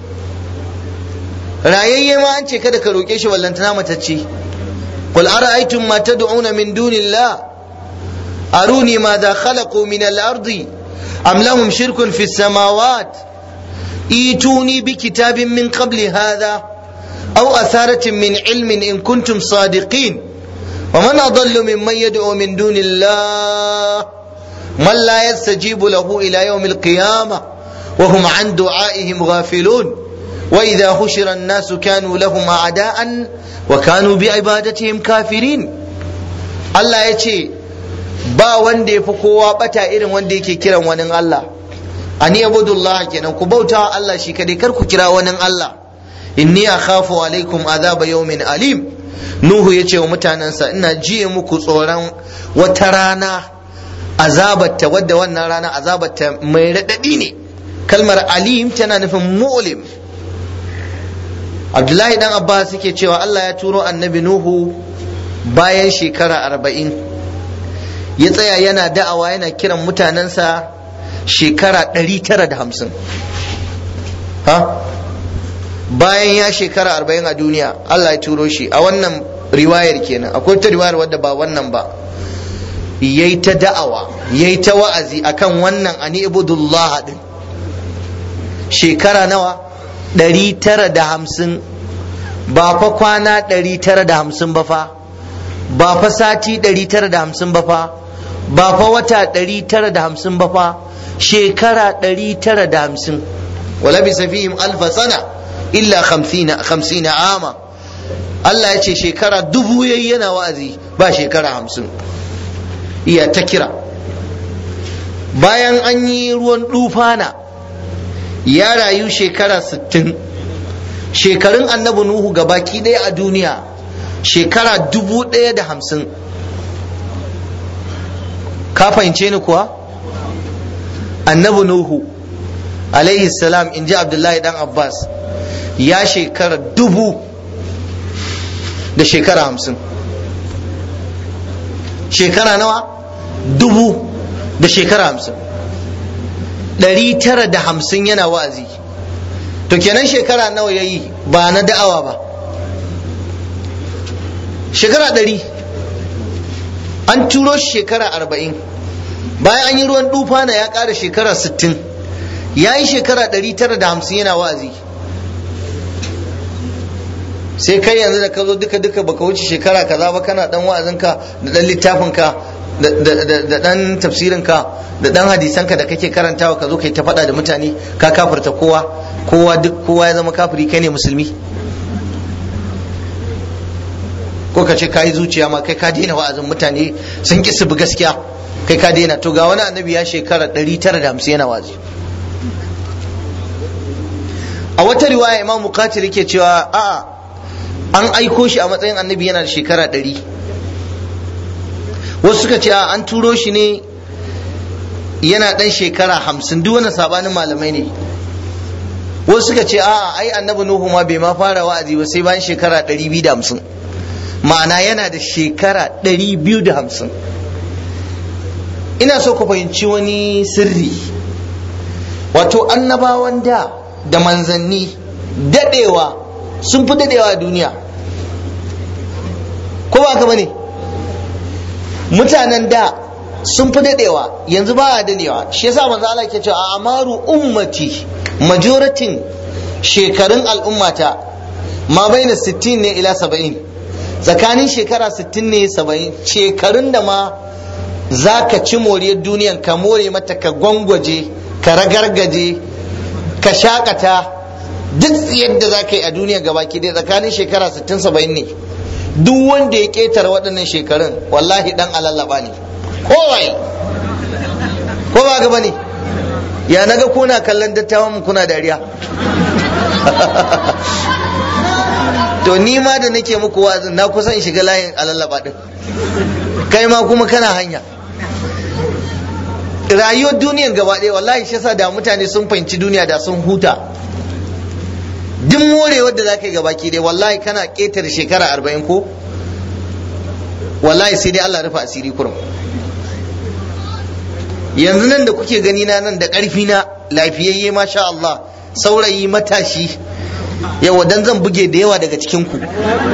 rayayye ma an ce kada ka roƙe shi wallantana matacce qul ara'aytum ma tad'una min dunillah aruni madha khalaqu min al-ardi am lahum shirkun fi as-samawat ituni bi kitabin min qabli hadha aw atharatin min ilmin in kuntum sadiqin ومن أضل ممن يدعو من دون الله من لا يستجيب له إلى يوم القيامة وهم عن دعائهم غافلون وإذا حشر الناس كانوا لهم أعداء وكانوا بعبادتهم كافرين الله يتي ba wanda ya fi kowa bata irin wanda yake kiran wani Allah ani abudullah kenan ku bauta Allah shi kadai kar ku kira wani Allah inni akhafu alaikum azaba yawmin alim nuhu ya ce wa mutanensa ina jiye muku tsoron wata rana azabatta wadda wannan rana azabatta mai raɗaɗi ne kalmar alim tana nufin mu'lim abdullahi dan abbas yake cewa allah ya turo annabi nuhu bayan shekara arba'in ya tsaya yana da'awa yana kiran mutanensa shekara ɗari tara da hamsin ha bayan ya shekara arba'in a duniya Allah ya turo shi a wannan riwayar kenan akwai ta riwayar wadda ba wannan ba yayi ta da'awa yayi ta wa'azi akan wannan ani ibudullah din shekara nawa ɗari tara da hamsin ba fa kwana ɗari tara da hamsin ba fa ba fa sati ɗari tara da hamsin ba fa ba fa wata ɗari tara da hamsin ba fa shekara ɗari tara da hamsin wala bi safihim alfa sana illa khamsina ama Allah ya ce shekara dubu yayi yana wa'azi ba shekara hamsin iya ta kira bayan an yi ruwan dufana ya rayu shekara sittin shekarun annabi nuhu baki ɗaya a duniya shekara dubu ɗaya da hamsin ka fahimce ni kuwa annabi nuhu alaihi salam in ji abdullahi dan abbas ya shekara dubu da shekara hamsin shekara nawa dubu da shekara hamsin ɗari tara da hamsin yana wa'azi to kenan shekara nawa ya yi ba na da'awa ba shekara ɗari an turo shi shekara arba'in bayan an yi ruwan dufa na ya ƙara shekara sittin ya yi shekara ɗari tara da hamsin yana wa'azi sai kai yanzu da ka zo duka duka baka wuce shekara kaza ba kana dan wa'azinka da dan littafinka da dan tafsirinka da dan hadisanka da kake karantawa ka zo kai ta faɗa da mutane ka kafirta kowa kowa duk kowa ya zama kafiri kai ne musulmi ko ka ce kayi zuciya ma kai ka daina wa'azin mutane sun ki su bi gaskiya kai ka daina to ga wani annabi ya shekara 950 yana wa'azi a wata riwaya imam mukatir yake cewa a'a an aiko shi a matsayin annabi yana da shekara ɗari wasu suka ce an turo shi ne yana ɗan shekara hamsin duk wani sabanin malamai ne wasu suka ce a'a ai annabi nuhu ma bai ma fara wa'azi ba sai bayan shekara ɗari biyu da hamsin ma'ana yana da shekara ɗari biyu da hamsin ina so ku fahimci wani sirri wato annabawan da da manzanni daɗewa sun fi daɗewa a duniya ko ba ka bane mutanen da sun fi daɗewa yanzu ba a daɗewa shi yasa manzo Allah ke cewa a amaru ummati majoratin shekarun al'ummata ma baina 60 ne ila 70 tsakanin shekara 60 ne 70 shekarun da ma za ka ci moriyar duniyan ka more mata ka gwangwaje ka ragargaje ka shakata duk yadda za ka yi a duniya gabaki ɗaya tsakanin shekara 60 70 ne duk wanda ya ƙetare waɗannan shekarun wallahi dan alallaba ne kowai ko ba gaba ne ya naga kuna kallon dattawan mu kuna dariya to ni ma da nake muku wa'azin na kusan shiga layin alallaba din kai ma kuma kana hanya rayuwar duniyan gaba ɗaya wallahi shi yasa da mutane sun fahimci duniya da sun huta duk morewar da za ka yi gabaki dai wallahi kana ƙetare shekara arba'in ko wallahi sai dai Allah rufe asiri kurum yanzu nan da kuke gani na nan da ƙarfi na lafiyayye masha Allah saurayi matashi yawa dan zan buge da yawa daga cikin ku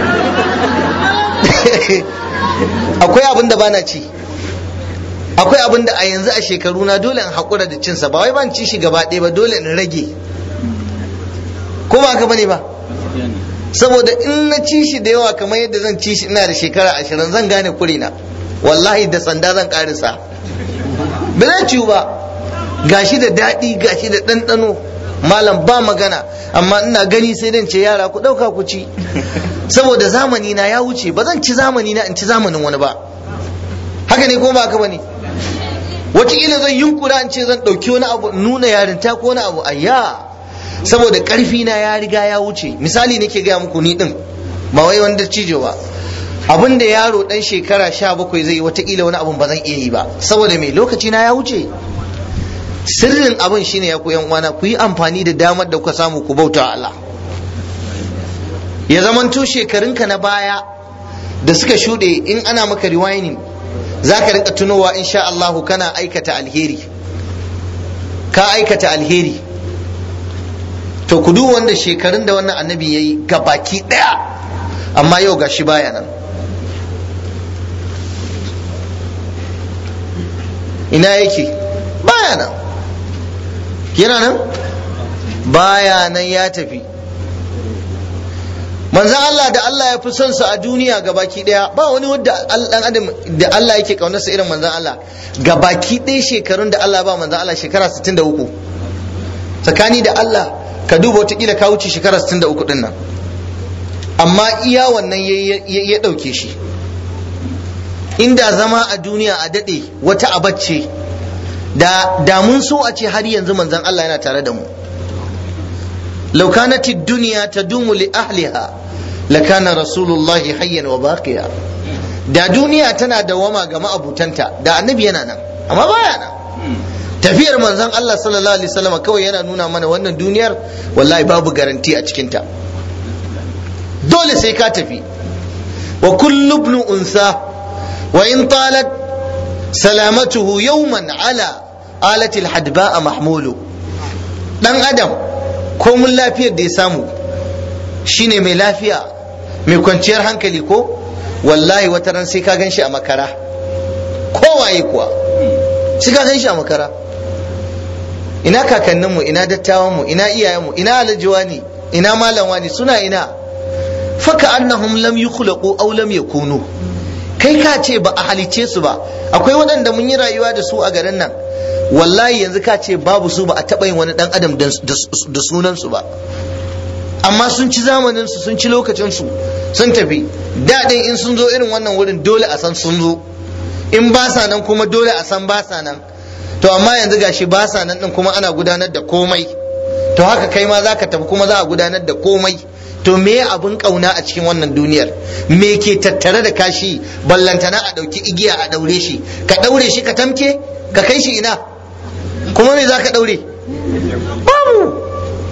akwai abin da bana ci akwai abin da a yanzu a shekaru na dole in haƙura da cinsa ba wai ban ci shi gaba ɗaya ba dole in rage ko ba haka bane ba saboda in na ci shi da yawa kamar yadda zan ci shi ina da shekara ashirin zan gane kurina wallahi da sanda zan karisa ba zan ciwu ba gashi da daɗi gashi da ɗanɗano malam ba magana amma ina gani sai dan ce yara ku ɗauka ku ci saboda zamani na ya wuce ba zan ci zamani na in ci zamanin wani ba haka ne ko ba haka bane wataƙila zan yunkura in ce zan ɗauki wani abu nuna yarinta ko wani abu ayya saboda ƙarfi na ya riga ya wuce misali nake gaya muku ni din ba wai wanda cijo ba abin da yaro dan shekara sha bakwai zai yi watakila wani abun ba zan iya yi ba saboda mai lokaci na ya wuce sirrin abin shine ya koyan uwana ku yi amfani da damar da kuka samu ku bauta Allah ya zamanto shekarunka na baya da suka shuɗe in ana maka rewinding za ka rinka tunowa insha Allahu kana aikata alheri ka aikata alheri to ku duk wanda shekarun da wannan annabi ya yi baki ɗaya amma yau gashi baya nan ina yake baya nan yana nan baya nan ya tafi manzan Allah da Allah ya fi son sa a duniya gabaki daya ba wani wanda dan adam da Allah yake kaunarsa irin manzan Allah gabaki daya shekarun da Allah ba manzan Allah shekara 63 tsakani da Allah ka duba wata kila ka wuce shekara 63 din nan amma iya wannan ya dauke shi inda zama a duniya a dade wata abacce da da mun so a ce har yanzu manzan Allah yana tare da mu لو كانت الدنيا تدوم لأهلها لكان رسول الله حيا وباقيا da duniya tana dawama ga ma'abutanta da annabi yana nan amma baya nan tafiyar manzon Allah sallallahu alaihi wasallam kawai yana nuna mana wannan duniyar wallahi babu garanti a cikinta dole sai ka tafi wa kullu ibn unsa wa in talat salamatuhu yawman ala alati alhadba mahmulu dan adam ko mun lafiyar da ya samu shine mai lafiya mai kwanciyar hankali ko wallahi wata ran sai ka gan shi a makara kowaye kuwa sai ka gan shi a makara ina kakanninmu ina dattawanmu ina iyayenmu ina alajiwa ne ina malamwa ne suna ina faka annahum lam yukhlaqu aw lam yakunu kai ka ce ba a halice su ba akwai waɗanda mun yi rayuwa da su a garin nan wallahi yanzu ka ce babu su ba a taɓa yin wani ɗan adam da sunansu ba amma sun ci zamaninsu sun ci lokacinsu sun tafi daɗin in sun zo irin wannan wurin dole a san sun zo in ba sa nan kuma dole a san ba sa nan to amma yanzu gashi ba sa nan ɗin kuma ana gudanar da komai to haka kai ma za ka tafi kuma za a gudanar da komai to me abin kauna a cikin wannan duniyar me ke tattare da kashi ballantana a ɗauki igiya a ɗaure shi ka ɗaure shi ka tamke ka kai shi ina kuma me za ka ɗaure babu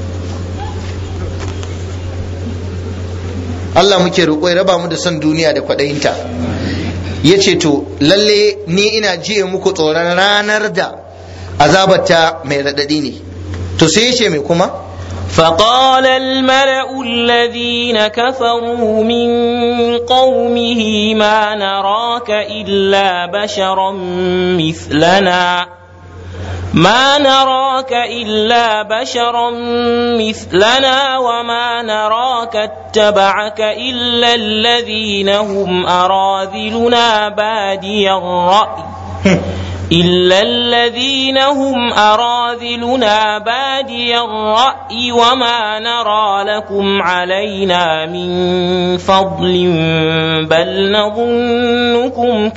Allah muke roƙo ya raba mu da son duniya da kwaɗayinta ya ce to lalle ni ina jiye muku tsoron ranar da azabarta mai raɗaɗi ne to sai ya ce mai kuma
فقال الملأ الذين كفروا من قومه ما نراك إلا بشرا مثلنا ما نراك إلا بشرا مثلنا وما نراك اتبعك إلا الذين هم أراذلنا بادي الرأي إلا الذين هم أراذلنا بادي الرأي وما نرى لكم علينا من فضل بل نظنكم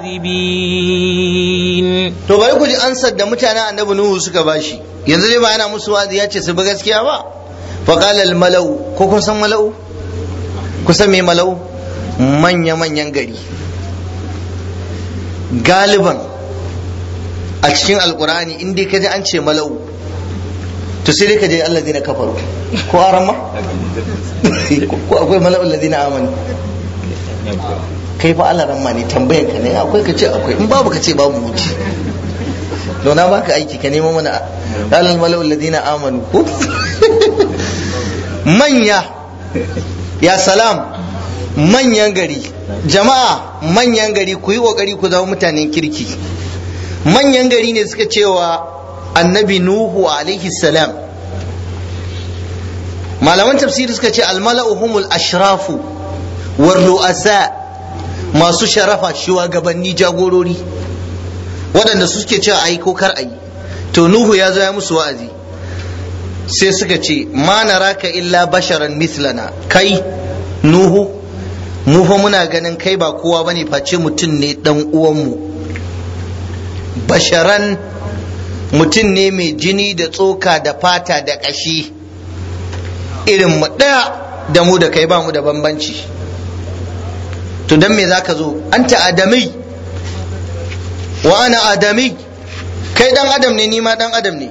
كاذبين
to bari ku ji ansar da mutanen annabi nuhu suka bashi yanzu dai ba yana musu wazi ya ce su bi gaskiya ba fa qala al malau ko kun san malau ku san me malau manya manyan gari galiban a cikin alkurani in dai kaji an ce malau to sai dai ka je Allah zina kafaru ko aran ma ko akwai malau allazina amanu kai fa Allah ran ma ne tambayan ka ne akwai ka ce akwai in babu ka ce babu wuce to na baka aiki ka nemo mana alal malau allazina amanu ko manya ya salam manyan gari jama'a manyan gari ku yi kokari ku zama mutanen kirki manyan gari ne suka cewa annabi nuhu alaihi salam malaman tafsiri suka ce almala'u humul ashrafu war ru'asa masu sharafa shugabanni jagorori waɗanda suke cewa ayi ko kar ayi to nuhu ya zo ya musu wa'azi sai suka ce ma naraka illa basharan mislana kai nuhu mu fa muna ganin kai ba kowa bane face mutum ne dan uwanmu basharan mutum ne mai jini da tsoka da fata da ƙashi irin mu ɗaya da mu da kai ba mu da bambanci to don me za ka zo anta adami wa ana adami kai dan adam ne ni ma dan adam ne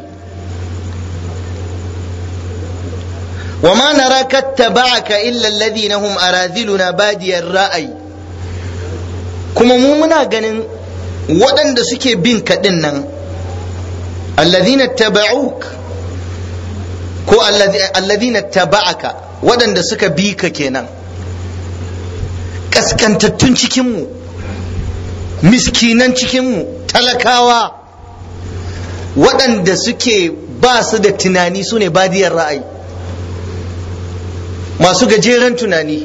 wa ma naraka taba'aka illa alladhina hum araziluna badiyar ra'ayi kuma mu muna ganin waɗanda suke bin kaɗin nan alladhina taba'uk ko alladhina taba'aka waɗanda suka bi ka kenan kaskantattun cikinmu miskinan cikinmu talakawa waɗanda suke ba su da tunani su ne badiyar ra'ayi masu gajeren tunani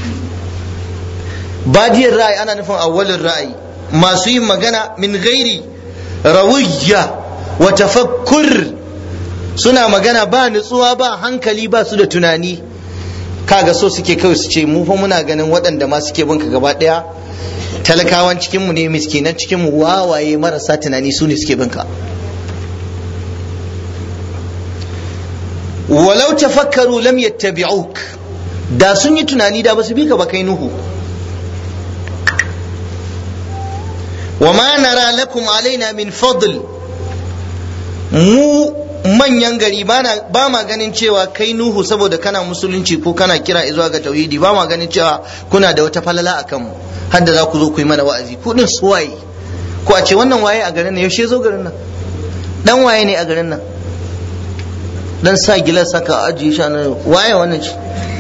badiyar ra'ayi ana nufin awwalin ra'ayi masu yin magana min gairi rawiyya wa tafakkur suna magana ba nutsuwa ba hankali ba su da tunani kaga so suke kawai su ce mu fa muna ganin waɗanda ma suke binka gaba ɗaya talakawan cikinmu ne miskinan cikinmu wawaye marasa tunani su ne suke binka walau tafakkaru lam yattabi'uk da sun yi tunani da ba su bi ka ba kai nuhu wa ma nara lakum alaina min fadl mu manyan gari ba ma ganin cewa kai nuhu saboda kana musulunci ko kana kira zuwa ga tauhidi ba ma ganin cewa kuna da wata falala a kanmu har da za ku zo ku yi mana wa'azi ku din su waye ko a ce wannan waye a garin nan yaushe zo garin nan dan waye ne a garin nan dan sa gilas saka ajiye shi nan waye wannan shi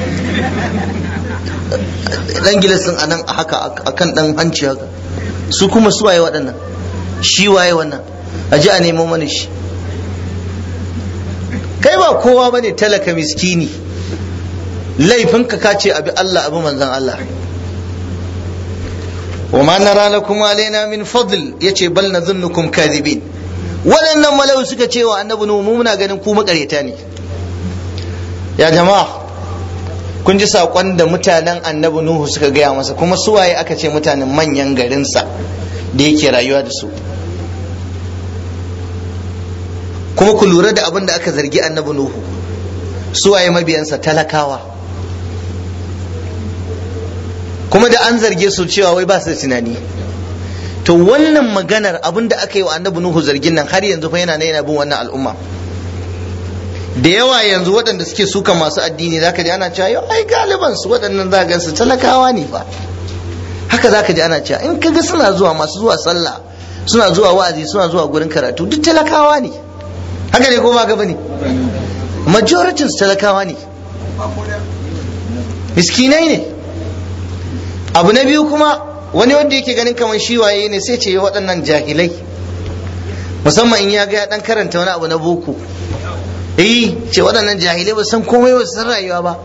dan gilas din anan haka akan dan hanci haka su kuma su waye waɗannan shi waye wannan a ji a nemo mana shi kai ba kowa bane talaka miskini laifinka ka ce abi Allah abu manzan Allah wa ma nara lakum alaina min fadl yace bal nadhunnukum kadhibin waɗannan malau suka ce wa annabi nuhu mu muna ganin ku makareta ne ya jama'a kun ji saƙon da mutanen annabi nuhu suka gaya masa kuma suwaye aka ce mutanen manyan garinsa da yake rayuwa da su kuma ku lura da abin da aka zargi annabi nuhu suwaye mabiyansa talakawa kuma da an zarge su cewa wai ba su da tunani to wannan maganar abin da aka yi wa annabi nuhu zargin nan har yanzu fa yana na yana bin wannan al'umma da yawa yanzu waɗanda suke suka masu addini zaka ji ana cewa yau ai galiban su waɗannan za gansu talakawa ne fa haka zaka ji ana cewa in kaga suna zuwa masu zuwa sallah suna zuwa wa'azi suna zuwa gurin karatu duk talakawa ne haka ne ko ba gaba ne majoritin su talakawa ne miskinai ne abu na biyu kuma wani wanda yake ganin kamar shi waye ne sai ce waɗannan jahilai musamman in ya ga ya dan karanta wani abu na boko eh ce waɗannan jahilai ba san komai ba san rayuwa ba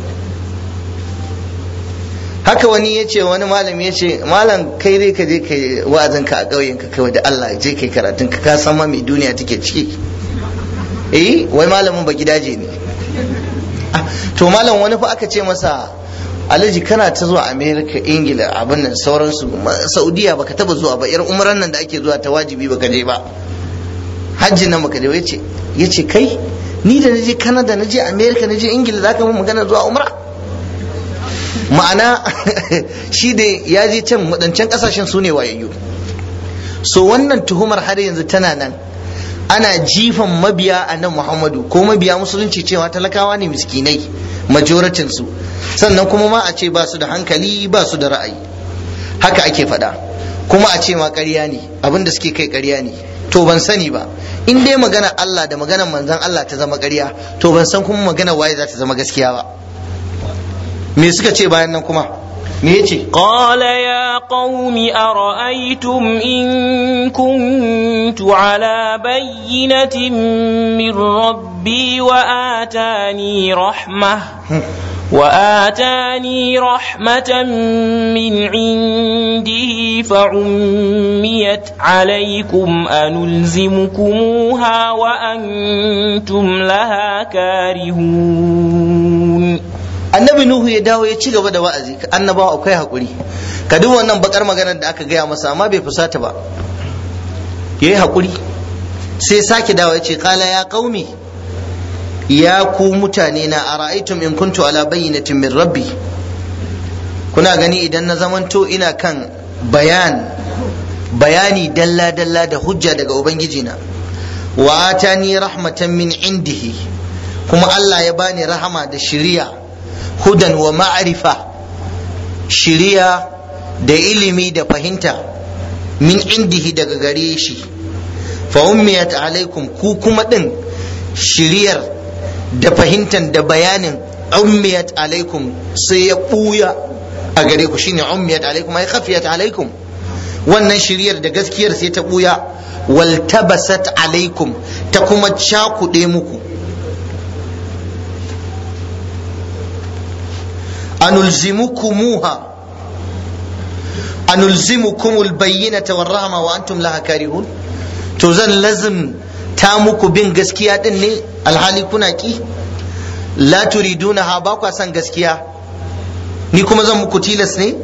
haka wani ya ce wani malami ya ce malam kai dai ka je ka wa'azin ka a ƙauyen ka kawai da Allah je kai karatun ka ka san ma mai duniya take ciki eh wai malamin ba gidaje ne to malam wani fa aka ce masa alhaji kana ta zuwa america ingila abin nan sauransu saudiya baka taba zuwa ba yar umran nan da ake zuwa ta wajibi baka je ba hajji nan baka je ba yace yace kai ni da naje canada naje america naje ingila zaka mun magana zuwa umra ma'ana shi da ya je can wadancan kasashen su ne wayayyu so wannan tuhumar har yanzu tana nan ana jifan mabiya a nan muhammadu ko mabiya musulunci cewa talakawa ne miskinai majoratin su sannan kuma ma a ce ba su da hankali ba su da ra'ayi haka ake faɗa kuma a ce ma ƙarya ne abinda suke kai ƙarya ne to ban sani ba in dai magana Allah da maganar manzon Allah ta zama ƙarya to ban san kuma magana waye za ta zama gaskiya ba me suka ce bayan nan kuma me yace
qala ya qaumi ara'aytum in kuntu ala bayyinatin min rabbi wa atani rahmah وآتاني رحمة من عنده فعميت عليكم أنلزمكموها وأنتم لها كارهون
annabi nuhu ya dawo ya ci gaba da wa'azi annabawa akwai hakuri ka duk wannan bakar maganar da aka gaya masa amma bai fusata ba yayi hakuri sai sake dawo ya ce kala ya qaumi ya ku mutane na a ra'aitum in kuntu ala bayyinatin min rabbi kuna gani idan na zamanto ina kan bayan bayani dalla dalla da hujja daga ubangiji na wa atani rahmatan min indihi kuma Allah ya bani rahama da shiriya hudan wa ma'rifa shiriya da ilimi da fahimta min indihi daga gare shi fa ummiyat alaikum ku kuma din shiriyar da fahimtar da bayanin ummiyat alaikum sai ya buya a gare ku shine ummiyat alaikum ai khafiyat alaikum wannan shiriyar da gaskiyar sai ta buya wal tabasat alaikum ta kuma cakuɗe muku anulzimukumuha anulzimukumul bayyinata war rahma wa antum laha karihun to zan lazim ta muku bin gaskiya din ne alhali kuna ki la turiduna ha ba kwa san gaskiya ni kuma zan muku tilas ne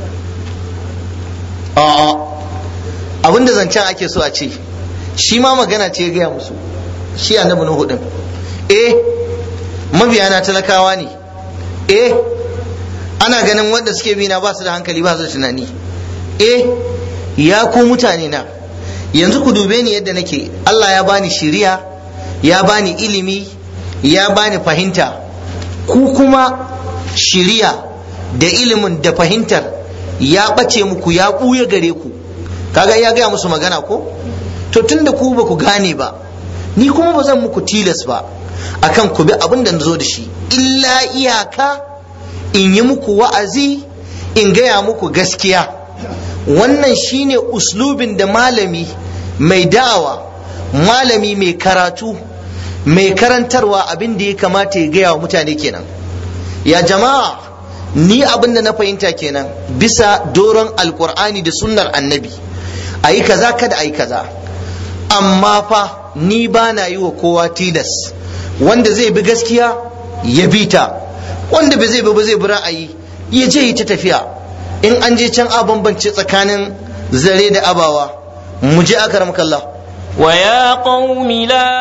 a'a abinda zancen ake so a ce shi ma magana ce ya gaya musu shi annabi nuhu din eh mabiyana talakawa ne eh ana ganin wanda suke bi na ba su da hankali ba su da tunani eh ya ku mutane na yanzu ku dube ni yadda nake Allah ya bani shiriya ya bani ilimi ya bani fahimta ku kuma shiriya da ilimin da fahimtar ya ɓace muku ya ɓuya gare ku kaga ya gaya musu magana ko to tunda ku ba ku gane ba ni kuma ba zan muku tilas ba akan ku bi abin da zo da shi illa iyaka in yi muku wa'azi in gaya muku gaskiya wannan shine uslubin da malami mai da'awa malami mai karatu mai karantarwa abin da ya kamata ya gaya wa mutane kenan ya jama'a ni abin da na fahimta kenan bisa doron alkur'ani da sunnar annabi a yi kaza kada a yi kaza amma fa ni ba na yi wa kowa tilas wanda zai bi gaskiya ya bi ta wanda ba zai bi ba zai bi ra'ayi ya je yi ta tafiya in an je can a bambance tsakanin zare da abawa mu je aka ramkalla
ويا قوم لا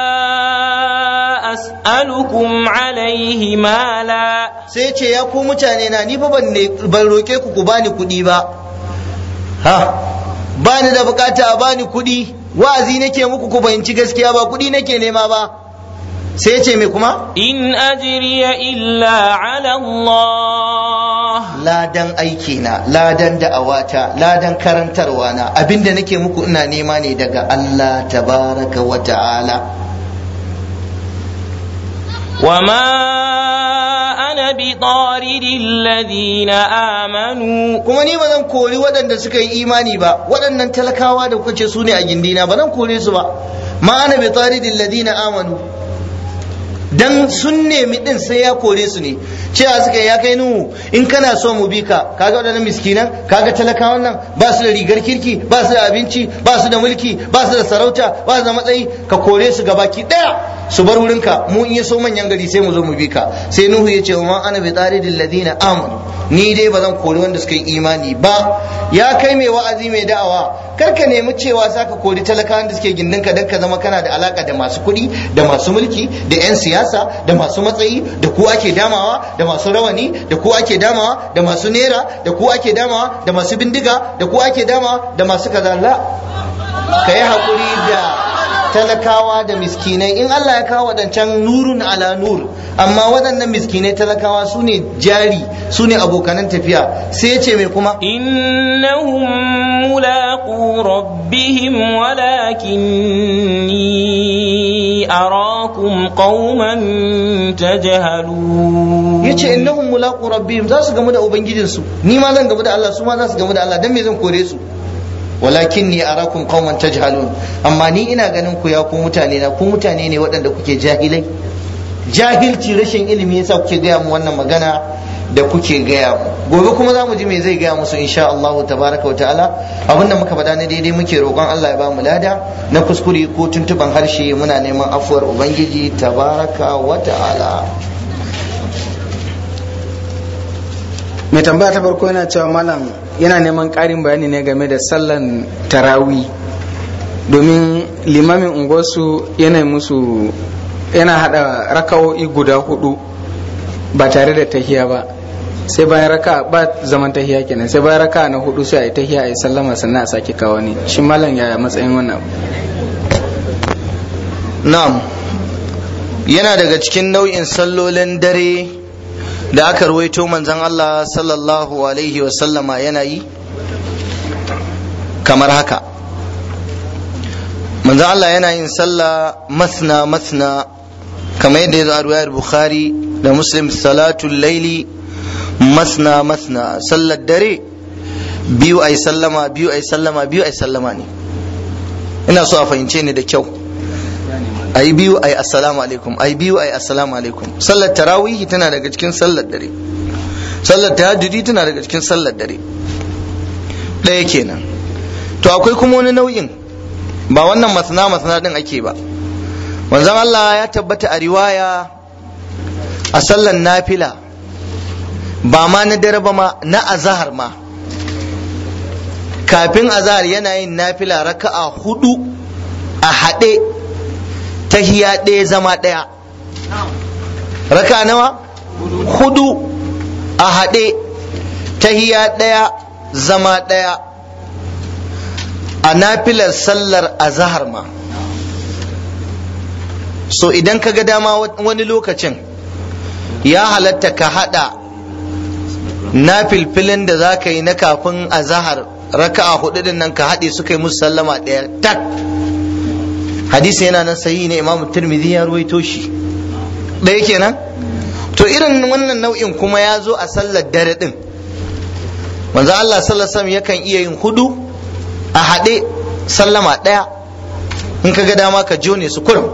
أسألكم عليه مالا
sai ce ya ku mutane na ni fa ban ne ban roke ku ku bani kuɗi ba ha bani da bukata a bani kuɗi wa'azi nake muku ku fahimci gaskiya ba kuɗi nake nema ba sai ce me kuma
إن أجري إلا على الله
ladan aiki na ladan da'awata ladan karantarwa na abinda nake muku ina nema ne daga Allah tabaraka wa ta'ala
وما أنا بطارد الذين آمنوا
kuma ni ba zan kori waɗanda suka yi imani ba waɗannan talakawa da kuka ce su ne a gindina ba zan kore su ba ma ana bi taridil ladina amanu dan sun nemi din sai ya kore su ne cewa suka ya kai nuhu in kana so mu bi ka kaga waɗannan miskinan kaga talakawan nan ba su da rigar kirki ba su da abinci ba su da mulki ba su da sarauta ba su da matsayi ka kore su gabaki ɗaya su bar wurinka mu in ya so manyan gari sai mu zo mu bi ka sai nuhu ya ce wa ana bi taridil ladina amanu ni dai ba zan kori wanda suka yi imani ba ya kai mai wa'azi mai da'awa kar ka nemi cewa za ka kori talakawan da suke gindinka don ka zama kana da alaka da masu kuɗi da masu mulki da 'yan siyasa da masu matsayi da ku ake damawa da masu rawani da ku ake damawa da masu nera da ku ake damawa da masu bindiga da ku ake damawa da masu kaza la ka yi haƙuri da talakawa da miskinai in Allah ya kawo waɗancan nurun ala nur amma waɗannan miskinai talakawa su ne jari su ne abokanan tafiya sai ya ce mai kuma
إنهم ملاقو ربهم ولكني أراكم قوما تجهلون
ya ce innahum mulaqu rabbihim za su gamu da ubangijinsu ni ma zan gamu da Allah su ma za su gamu da Allah dan me zan kore su walakin ni arakum qauman tajhalun amma ni ina ganin ku ya ku mutane na ku mutane ne waɗanda kuke jahilai jahilci rashin ilimi yasa kuke gaya mu wannan magana da kuke gaya mu gobe kuma za mu ji me zai gaya musu insha Allah tabaraka wa ta'ala abinda muka faɗa na daidai muke roƙon Allah ya ba mu lada na kuskure ko tuntuban harshe muna neman afuwar ubangiji tabaraka wa ta'ala
mai tambaya ta farko yana cewa malam yana neman ƙarin bayani ne game da sallan tarawi domin limamin unguwarsu yana musu yana hada raka'o'i guda hudu ba tare da tahiya ba sai bayan raka ba zaman tahiya kenan sai bayan raka na hudu sai a yi tahiya a yi sallama sannan a sake kawo ne shi malam yaya matsayin wannan abu
na'am yana daga cikin nau'in sallolin dare da aka ruwaito manzon Allah sallallahu alaihi wasallama yana yi kamar haka manzon Allah yana yin sallah masna masna kamar yadda ya zo a ruwayar bukhari da muslim salatul laili masna masna sallar dare biyu ai sallama biyu ai sallama biyu ai sallama ne ina so a fahimce ni da kyau ai biyu ai assalamu alaikum ai biyu ai assalamu alaikum sallar tarawihi tana daga cikin sallar dare sallar tahajjudi tana daga cikin sallar dare ɗaya kenan to akwai kuma wani nau'in ba wannan masana masana din ake ba manzon Allah ya tabbata a riwaya a sallar nafila ba ma na dare ba ma na azahar ma kafin azahar yana yin nafila raka'a hudu a haɗe tahiya ɗaya zama ɗaya raka nawa hudu a haɗe tahiya ɗaya zama ɗaya a nafilar sallar azahar ma so idan ka ga dama wani lokacin ya halatta ka haɗa nafilfilin da za ka yi na kafin azahar raka'a hudu din nan ka haɗe suka yi musu sallama ɗaya tak hadisi yana nan sahihi ne imamu tirmidhi ya ruwaito shi ɗaya kenan to irin wannan nau'in kuma ya zo a sallar dare din manzo Allah sallallahu alaihi yakan iya yin hudu a haɗe sallama ɗaya in ka ga dama ka jone su kurum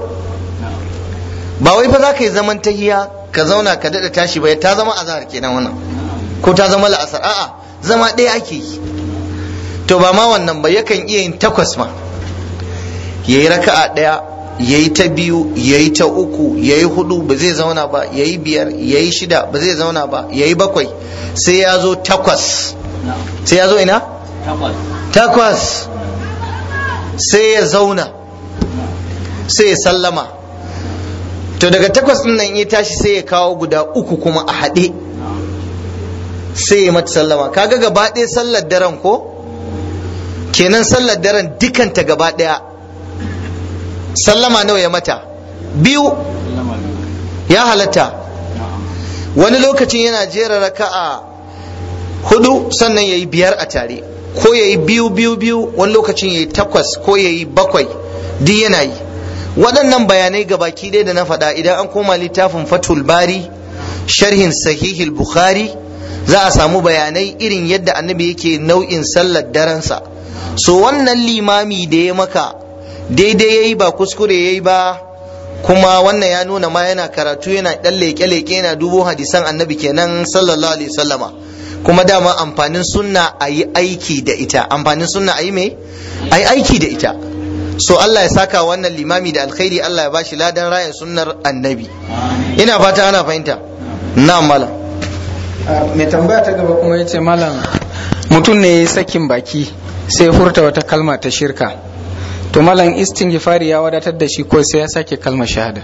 ba wai fa za ka yi zaman tahiya ka zauna ka daɗa tashi ba ta zama azhar kenan wannan ko ta zama la'asar a'a zama ɗaya ake yi to ba ma wannan ba yakan iya yin takwas ma ya yi raka'a ɗaya ya yi ta biyu ya yi ta uku ya yi hudu ba zai zauna ba ya yi biyar ya yi shida ba zai zauna ba ya yi bakwai sai ya zo takwas sai ya zo ina takwas sai ya zauna sai ya sallama to daga takwas ɗin nan ya tashi sai ya kawo guda uku kuma a haɗe sai ya mata sallama kaga gaba ɗaya sallar daren ko kenan sallar daren dukanta gaba ɗaya sallama nawa ya mata biyu ya halatta wani lokacin yana jera raka'a hudu sannan ya yi biyar a tare ko ya yi biyu biyu biyu wani lokacin ya yi takwas ko ya yi bakwai duk yana yi waɗannan bayanai gabaki ɗaya da na faɗa idan an koma littafin fatul bari sharhin sahihil bukhari za a samu bayanai irin yadda annabi yake nau'in sallar darensa so wannan limami da ya maka daidai ya yi ba kuskure ya yi ba kuma wannan ya nuna ma yana karatu yana ɗan leƙe-leƙe yana dubo hadisan annabi kenan sallallahu alaihi sallama kuma dama amfanin sunna a yi aiki da ita amfanin sunna a yi me a yi aiki da ita so Allah ya saka wannan limami da alkhairi Allah ya bashi ladan rayan sunnar annabi ina fata ana fahimta na malam
mai tambaya ta gaba kuma ya ce malam mutum ne ya yi sakin baki sai furta wata kalma ta shirka to malam istighfari ya wadatar da shi ko sai ya sake kalmar shahada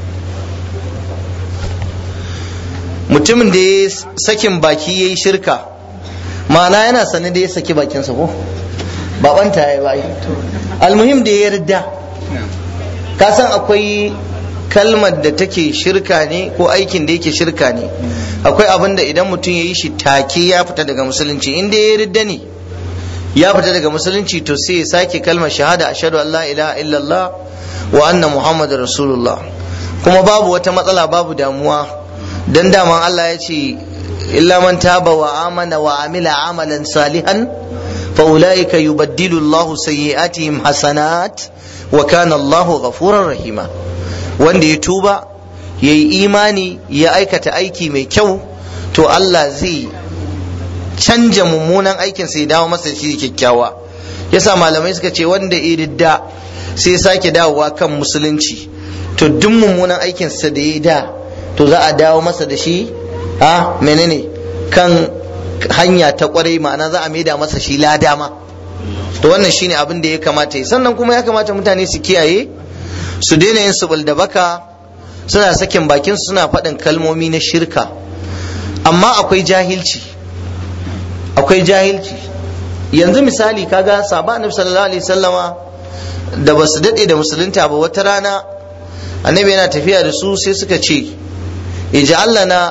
mutumin da ya sakin baki ya yi shirka ma'ana yana sane da ya saki bakinsa ko ba banta ya yi almuhim da ya yarda ka san akwai kalmar da take shirka ne ko aikin da yake shirka ne akwai abin da idan mutum ya yi shi take ya fita daga musulunci inda ya yarda ne ya fita daga musulunci to sai ya sake kalmar shahada ashhadu an la ilaha illallah wa anna muhammadar rasulullah kuma babu wata matsala babu damuwa dan daman Allah ya ce illa man taba wa amana wa amila amalan salihan fa ulaika yubaddilu Allahu sayyi'atihim hasanat wa kana Allahu ghafurar rahima wanda ya tuba yayi imani ya aikata aiki mai kyau to Allah zai canja mummunan aikin sai dawo masa shi kyakkyawa yasa malamai suka ce wanda iridda sai sake dawowa kan musulunci to duk mummunan aikin sa da ya da to za a dawo masa da shi a menene kan hanya ta kwarai ma'ana za a maida masa shi lada ma to wannan shine abin da ya kamata yi sannan kuma ya kamata mutane su kiyaye su daina yin subul da baka suna sakin bakin suna faɗin kalmomi na shirka amma akwai jahilci akwai jahilci yanzu misali kaga sahaba annabi sallallahu alaihi sallama da ba su daɗe da musulunta ba wata rana annabi yana tafiya da su sai suka ce ij'al lana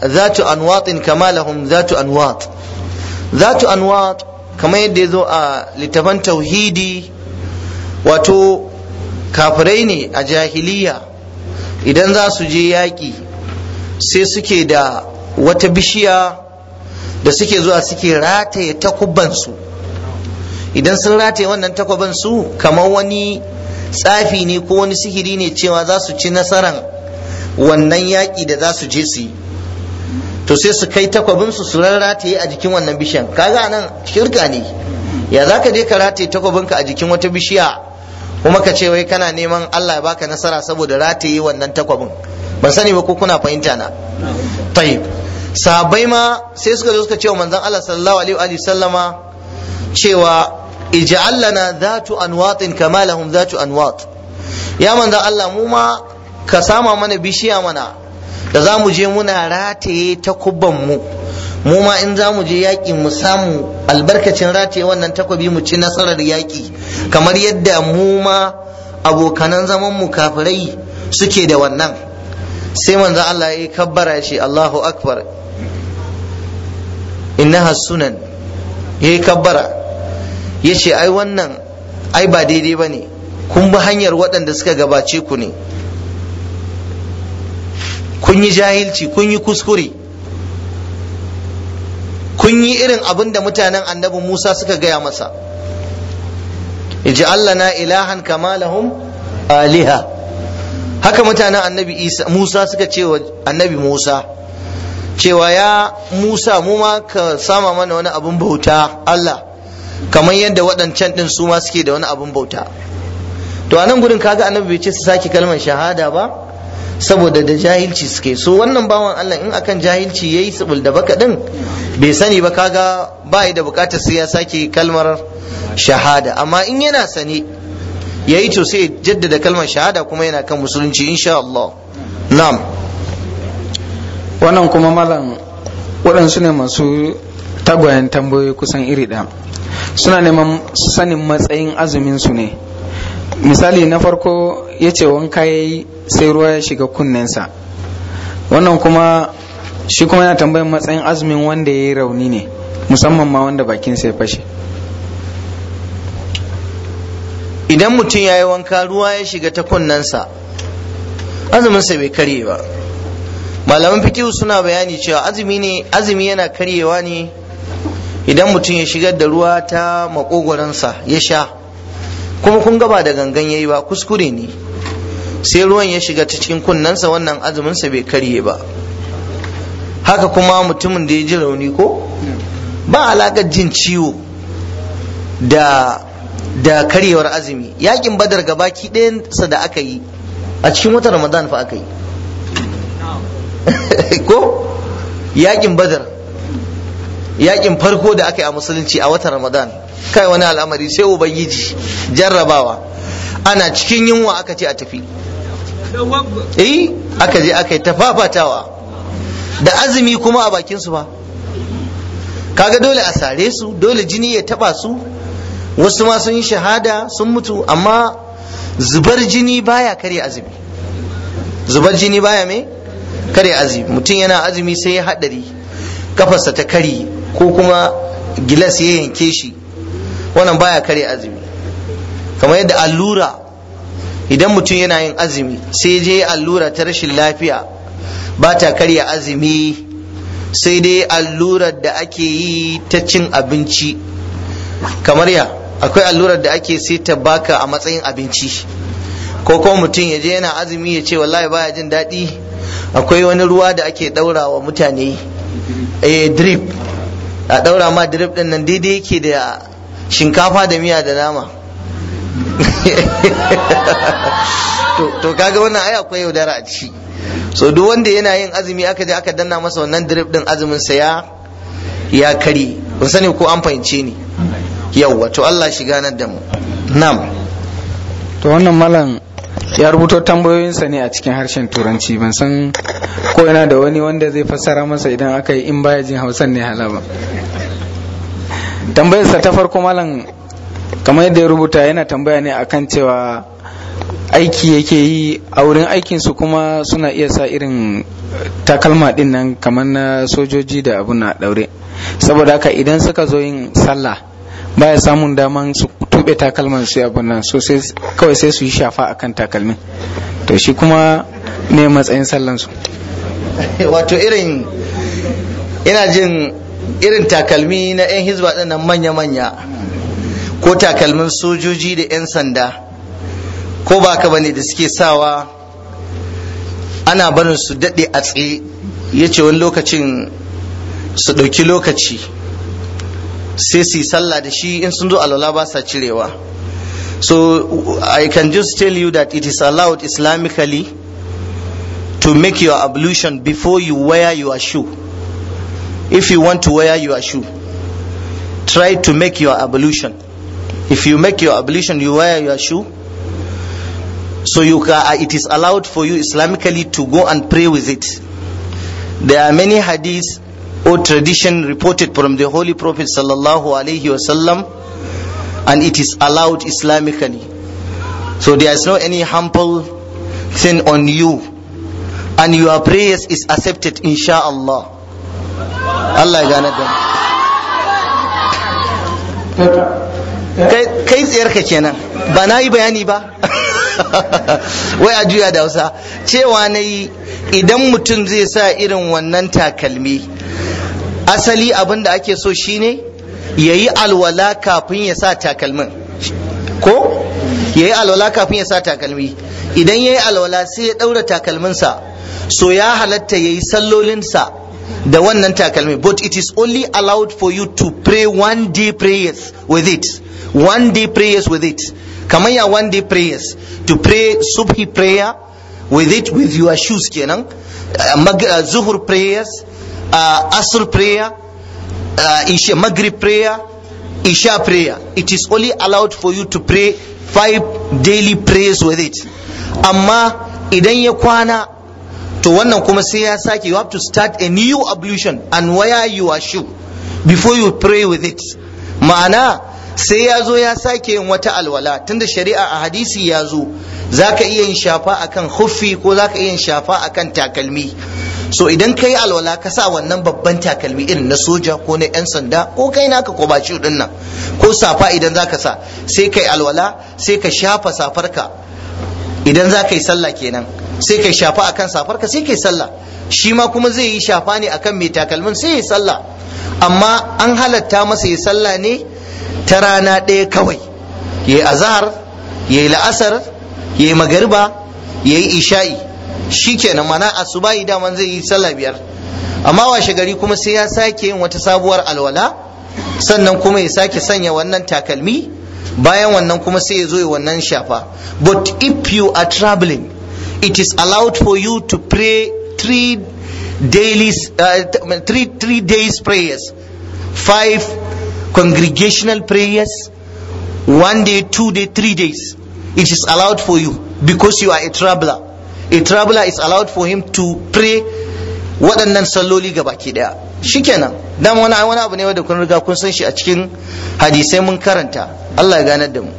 zatu anwatin kama lahum zatu anwat zatu anwat kamar yadda ya zo a littafan tauhidi wato kafirai ne a jahiliya idan za su je yaƙi sai suke da wata bishiya da suke zuwa suke rataye takubansu idan sun rataye wannan takwaban su kamar wani tsafi ne ko wani sihiri ne cewa za su ci nasaran wannan yaƙi da za su je su yi to sai su kai takwabinsu su rarrataye a jikin wannan bishiyan kaga nan shirka ne ya za ka je ka rataye takwabinka a jikin wata bishiya kuma ka ce wai kana neman Allah ya baka nasara saboda rataye wannan takwabin ban sani ba ko kuna fahimta na tayyib sahabbai ma sai suka zo suka ce wa manzon Allah sallallahu alaihi wa sallama cewa ij'al lana dhatu anwatin kama lahum dhatu anwat ya manzon Allah mu ma ka sama mana bishiya mana da za mu je muna rataye takubban mu mu ma in za mu je yaƙi mu samu albarkacin rataye wannan takobi mu ci nasarar yaƙi kamar yadda mu ma abokanan zaman mu kafirai suke da wannan sai manzon Allah ya kabbara ya ce Allahu akbar innaha sunan ya yi kabbara ya ce ai wannan ai ba daidai ba ne kun bi hanyar waɗanda suka gabace ku ne kun yi jahilci kun yi kuskure kun yi irin abin da mutanen annabi musa suka gaya masa Allah na ilahan kama lahum aliha haka mutanen annabi musa suka ce wa annabi musa cewa ya Musa mu ma ka sama mana wani abun bauta Allah kamar yadda waɗancan ɗin su ma suke da wani abun bauta to a nan gudun kaga annabi bai ce su sake kalmar shahada ba saboda da jahilci suke so wannan bawan Allah in akan jahilci yayi subul da baka din bai sani ba kaga ba da bukatar sai ya sake kalmar shahada amma in yana sane yayi to sai jaddada kalmar shahada kuma yana kan musulunci insha Allah na'am
wannan kuma malam waɗansu ne masu tagwayen tambayoyi kusan iri ɗaya suna neman sanin matsayin azumin su ne misali na farko ya ce wanka ya yi sai ruwa ya shiga kunnensa wannan kuma shi kuma yana tambayin matsayin azumin wanda ya yi rauni ne musamman ma wanda bakinsa ya fashe
idan mutum ya yi wanka ruwa ya shiga ta kunnensa azuminsa bai karye ba malaman fikihu suna bayani cewa azumi ne azumi yana karyewa ne idan mutum ya shigar da ruwa ta makogoransa ya sha kuma kun gaba da gangan yayi ba kuskure ne sai ruwan ya shiga ta cikin kunnensa wannan azuminsa bai karye ba haka kuma mutumin da ya ji rauni ko ba alaƙar jin ciwo da da karyewar azumi yakin badar gabaki ɗayansa da aka yi a cikin watan ramadan fa aka yi ko yakin badar yakin farko da aka yi a musulunci a watan ramadan kai wani al'amari sai ubangiji jarrabawa ana cikin yunwa aka ce a tafi eh aka je aka yi tafafatawa da azumi kuma a bakin su ba kaga dole a sare su dole jini ya taba su wasu ma sun yi shahada sun mutu amma zubar jini baya karya azumi zubar jini baya me karya azumi mutum yana azumi sai ya haɗari kafarsa ta kari ko kuma gilas ya yanke shi wannan baya karya azumi kamar yadda allura idan mutum yana yin azumi sai je allura ta rashin lafiya ba ta karya azumi sai dai allurar da ake yi ta cin abinci kamar ya akwai allurar da ake sai ta baka a matsayin abinci ko kuma mutum ya je yana azumi ya ce wallahi baya jin daɗi akwai wani ruwa da ake ɗaura wa mutane eh drip a ɗaura ma drip ɗin nan daidai yake da shinkafa da miya da nama to kaga wannan ai akwai yaudara a ciki so duk wanda yana yin azumi aka je aka danna masa wannan drip ɗin azumin sa ya ya kare ban sani ko an fahimce ni yawwa to Allah shiga nan da mu na'am
to wannan malam ya rubuto tambayoyinsa ne a cikin harshen turanci ban san ko yana da wani wanda zai fassara masa idan aka yi in baya jin hausan ne halaba tambayarsa ta farko malam kamar yadda ya rubuta yana tambaya ne akan cewa aiki yake yi a wurin aikinsu kuma suna iya sa irin takalma din nan kamar na sojoji da abu na daure saboda haka idan suka zo yin sallah baya samun daman su tube takalman su abun nan so sai kawai sai su yi shafa akan takalmin to shi kuma ne matsayin sallan su
wato irin ina jin irin takalmi na 'yan hizba ɗin nan manya-manya ko takalmin sojoji da 'yan sanda ko ba ka bane da suke sawa ana barin su daɗe a tsaye ya ce wani lokacin su ɗauki lokaci sai su yi sallah da shi in sun zo alwala ba sa cirewa so i can just tell you that it is allowed islamically to make your ablution before you wear your shoe if you want to wear your shoe try to make your ablution if you make your ablution you wear your shoe so you can, it is allowed for you islamically to go and pray with it there are many hadiths or tradition reported from the holy prophet sallallahu alaihi wasallam and it is allowed islamically so there is no any harmful thing on you and your prayers is accepted inshallah Allah ya gane da kai tsayarka kenan ba na yi bayani ba wai a juya da hausa cewa na yi idan mutum zai sa irin wannan takalmi asali abin da ake so shine ya yi alwala kafin ya sa takalmin ko ya yi alwala kafin ya sa takalmi idan ya yi alwala sai ya ɗaura takalminsa so ya halatta ya yi sallolinsa da wannan takalmi but it is only allowed for you to pray one day prayers with it one day prayers with it kamar ya one day prayers to pray subhi prayer with it with your shoes kenan uh, zuhur prayers uh, asr prayer uh, isha maghrib prayer isha prayer it is only allowed for you to pray five daily prayers with it amma idan ya kwana to wannan kuma sai ya sake you have to start a new ablution and wear your shoe before you pray with it ma'ana sai ya zo ya sake yin wata alwala tunda shari'a a hadisi ya zo za ka iya yin shafa akan huffi ko za ka iya yin shafa akan takalmi so idan ka yi alwala ka sa wannan babban takalmi irin na soja ko na 'yan sanda ko kai naka ko ba shi nan ko safa idan za ka sa sai ka yi alwala sai ka shafa safarka idan za ka yi sallah kenan sai ka shafa akan safarka sai ka yi sallah shi ma kuma zai yi shafa ne akan mai takalmin sai ya yi sallah amma an halatta masa ya sallah ne ta rana ɗaya kawai ya yi azahar ya yi la'asar ya yi magariba ya yi isha'i shi kenan mana asubahi daman zai yi sallah biyar amma washe gari kuma sai ya sake yin wata sabuwar alwala sannan kuma ya sake sanya wannan takalmi bayan wannan kuma sai ya zo ya wannan shafa but if you are traveling it is allowed for you to pray three daily uh, three three days prayers five congregational prayers one day two day three days it is allowed for you because you are a traveler a traveler is allowed for him to pray waɗannan salloli ga baki ɗaya shikenan dan wani wani abu ne wanda kun riga kun san shi a cikin hadisai mun karanta Allah ya ganar da mu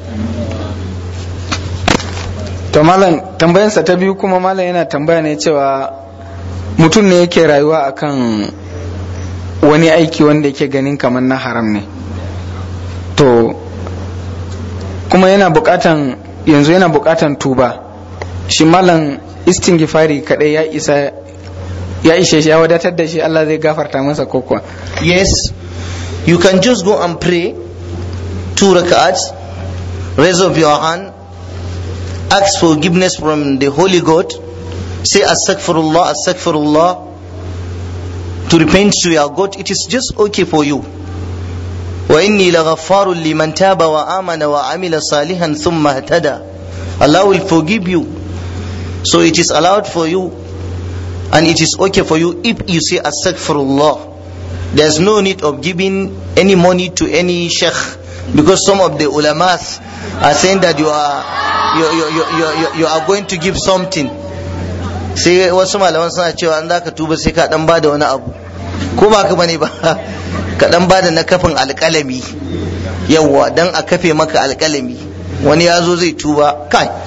to malam tambayansa ta biyu kuma malam yana tambaya ne cewa mutum ne yake rayuwa akan wani aiki wanda yake ganin kamar na haram ne to kuma yana bukatan yanzu yana bukatan tuba shi malam istingifari kadai ya isa ya ishe shi ya wadatar da shi Allah zai gafarta masa kokwa
yes you can just go and pray two rak'ats raise up your hand ask forgiveness from the holy god say astaghfirullah astaghfirullah to repent to your god it is just okay for you وإني لغفار لمن تاب وآمن وعمل صالحا ثم اهتدى Allah will forgive you so it is allowed for you and it is okay for you if you say astaghfirullah there's no need of giving any money to any sheikh because some of the ulamas are saying that you are you, you, you, you, you are going to give something sai wasu malaman suna cewa an zaka tuba sai ka dan bada wani abu ko ba ka bane ba ka dan bada na kafin alkalami yawwa dan a kafe maka alkalami wani ya zo zai tuba kai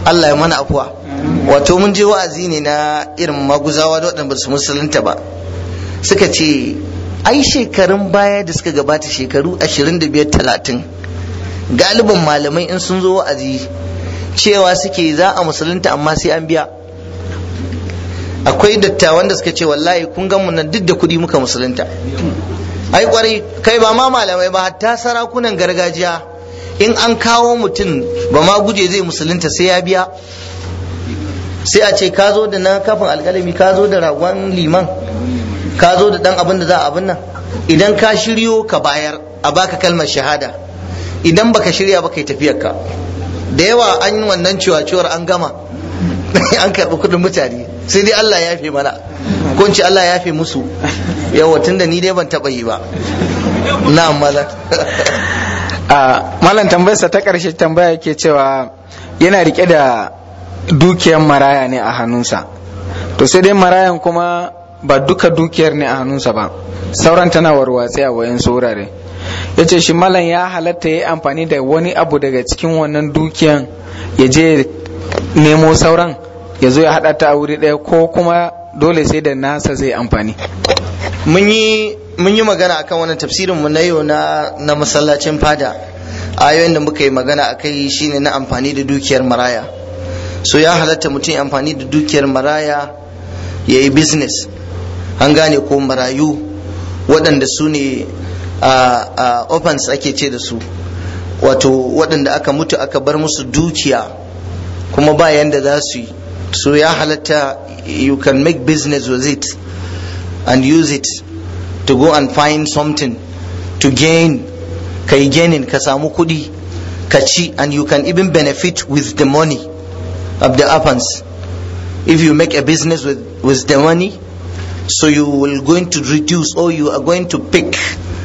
Allah ya mana afuwa wato mun je wa'azi ne na irin maguzawa da waɗanda ba su musulunta ba suka ce ai shekarun baya da suka gabata shekaru 25-30 galibin malamai in sun zo wa'azi cewa suke za a musulunta amma sai an biya akwai dattawan da suka ce wallahi kun gan mu nan duk da kuɗi muka musulunta ai kwarai kai ba ma malamai ba hatta sarakunan gargajiya in an kawo mutum ba ma guje zai musulunta sai ya biya sai a ce ka zo da na kafin alkalami ka zo da ragon liman ka zo da dan abin da za a abin nan idan ka shiryo ka bayar a baka kalmar shahada idan baka shirya ba kai tafiyar ka da yawa an yi wannan ciwaciwar an gama an karɓi kuɗin mutane sai dai Allah ya fi mana ko ce Allah ya fi musu yawa tunda ni dai ban taɓa yi ba na mala
a malam tambayarsa ta ƙarshe tambaya yake cewa yana rike da dukiyar maraya ne a hannunsa to sai dai marayan kuma ba duka dukiyar ne a hannunsa ba sauran tana warwatse a wayan wurare ya ce shi malam ya halatta ya yi amfani da wani abu daga cikin wannan dukiyan ya je nemo sauran ya zo ya haɗa ta a wuri ɗaya ko kuma dole sai da nasa zai amfani
mun yi mun yi magana akan wannan tafsirin mu na yau na na masallacin fada ayoyin da muka yi magana akai shine na amfani da dukiyar maraya so ya halatta mutum amfani da dukiyar maraya ya yi business an gane ko marayu waɗanda su ne a opens ake ce da su wato waɗanda aka mutu aka bar musu dukiya kuma ba yanda za su yi so ya halatta you can make business with it and use it to go and find something to gain ka yi gaining ka samu kuɗi ka ci and you can even benefit with the money of the orphans if you make a business with, with the money so you will going to reduce or you are going to pick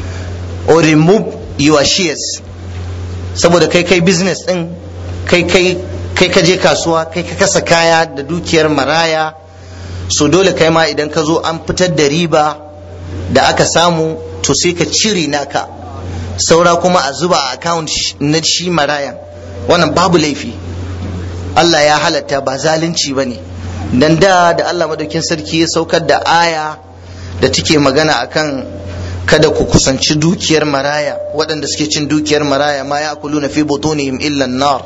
or remove your shares saboda kai kai business din kai kai kai ka je kasuwa kai ka kasa kaya da dukiyar maraya so dole kai ma idan ka zo an fitar da riba da aka samu to sai ka cire naka saura kuma a zuba a account na shi marayan wannan babu laifi Allah ya halatta ba zalunci ba ne dan da da Allah madaukin sarki ya saukar da aya da take magana akan kada ku kusanci dukiyar maraya waɗanda suke cin dukiyar maraya ma ya kulu na fi butunihim illa nar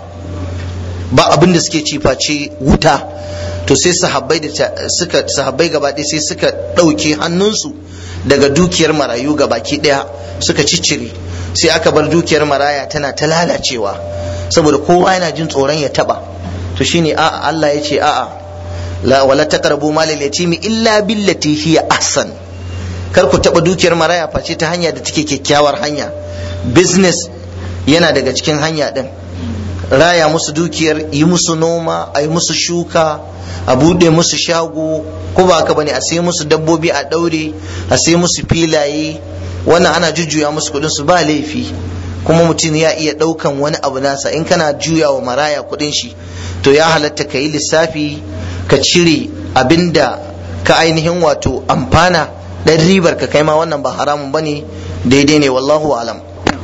ba abin da suke ci face wuta to sai sahabbai da suka sahabbai gaba ɗaya sai suka ɗauke hannunsu daga dukiyar marayu gabaki ɗaya suka ciccire sai aka bar dukiyar maraya tana ta lalacewa saboda kowa yana jin tsoron ya taba to shine a'a Allah ya ce a'a la wala taqrabu malal yatimi illa billati hiya ahsan kar ku taba dukiyar maraya face ta hanya da take kyakkyawar hanya business yana daga cikin hanya din raya musu dukiyar yi musu noma a yi musu shuka a bude musu shago ko ba haka bane a sai musu dabbobi a daure a sai musu filaye wannan ana jujjuya musu kudin su ba laifi kuma mutum ya iya daukan wani abu nasa in kana juya wa maraya kudin shi to ya halatta ka yi lissafi ka cire abinda ka ainihin wato amfana dan ribar ka kai ma wannan ba haramun bane daidai ne wallahu alam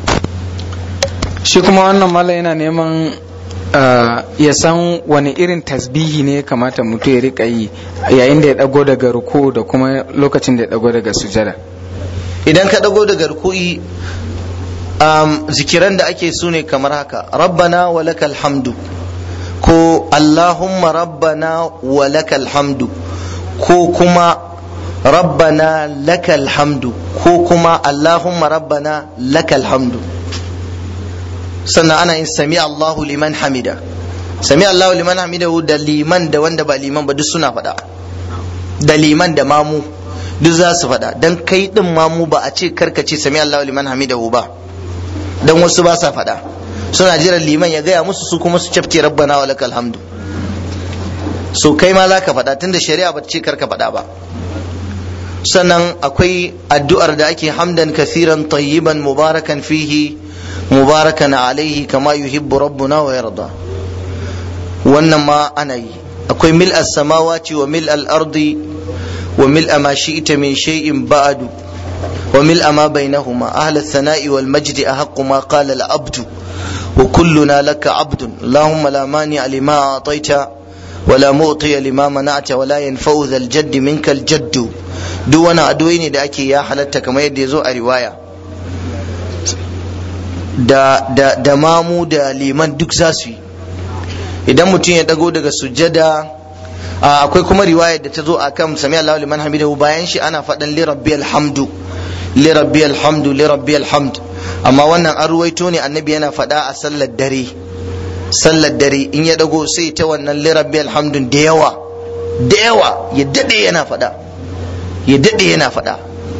shi kuma wannan mala yana neman ya san wani irin tasbihi ne kamata mutum ya rika yi yayin da ya dago daga ruku da kuma lokacin da ya dago daga sujada
idan ka dago daga ruku'i um, zikiran da ake su ne kamar haka rabbana wa lakal hamdu ko allahumma rabbana wa lakal hamdu ko kuma rabbana lakal hamdu ko kuma allahumma rabbana lakal hamdu sannan ana yin sami allahu liman hamida sami allahu liman hamida da liman da wanda ba liman ba duk suna faɗa da liman da mamu duk za su faɗa dan kai din mamu ba a ce karkace sami allahu liman hamidahu ba dan wasu ba sa faɗa suna jiran liman ya gaya musu su kuma su cafke rabbana wa lakal hamdu so kai ma za ka faɗa tunda shari'a ba ta ce karka faɗa ba sannan akwai addu'ar da ake hamdan kathiran tayyiban mubarakan fihi mubarakan alaihi kama yuhibbu rabbuna wa yarda wannan ma ana yi akwai mil samawati wa mil al-ardi wa mil ma shi'ta min shay'in ba'du وملء ما بينهما أهل الثناء والمجد أحق ما قال العبد وكلنا لك عبد اللهم لا مانع لما أعطيت ولا معطي لما منعت ولا ينفع ذا الجد منك الجد duk wani addu'o'i ne da ake ya halatta kamar yadda ya zo a riwaya da, da, da mamu da liman duk za su yi idan mutum ya dago daga sujjada akwai kuma riwaya da ta zo a kan sami Allahu liman hamidahu bayan shi ana faɗan li rabbi alhamdu li rabbi alhamdu li rabbi alhamd amma wannan an ruwaito ne annabi yana faɗa a sallar dare sallar dare in ya dago sai ta wannan li rabbi alhamdun da yawa da yawa ya dade yana faɗa ya dade yana faɗa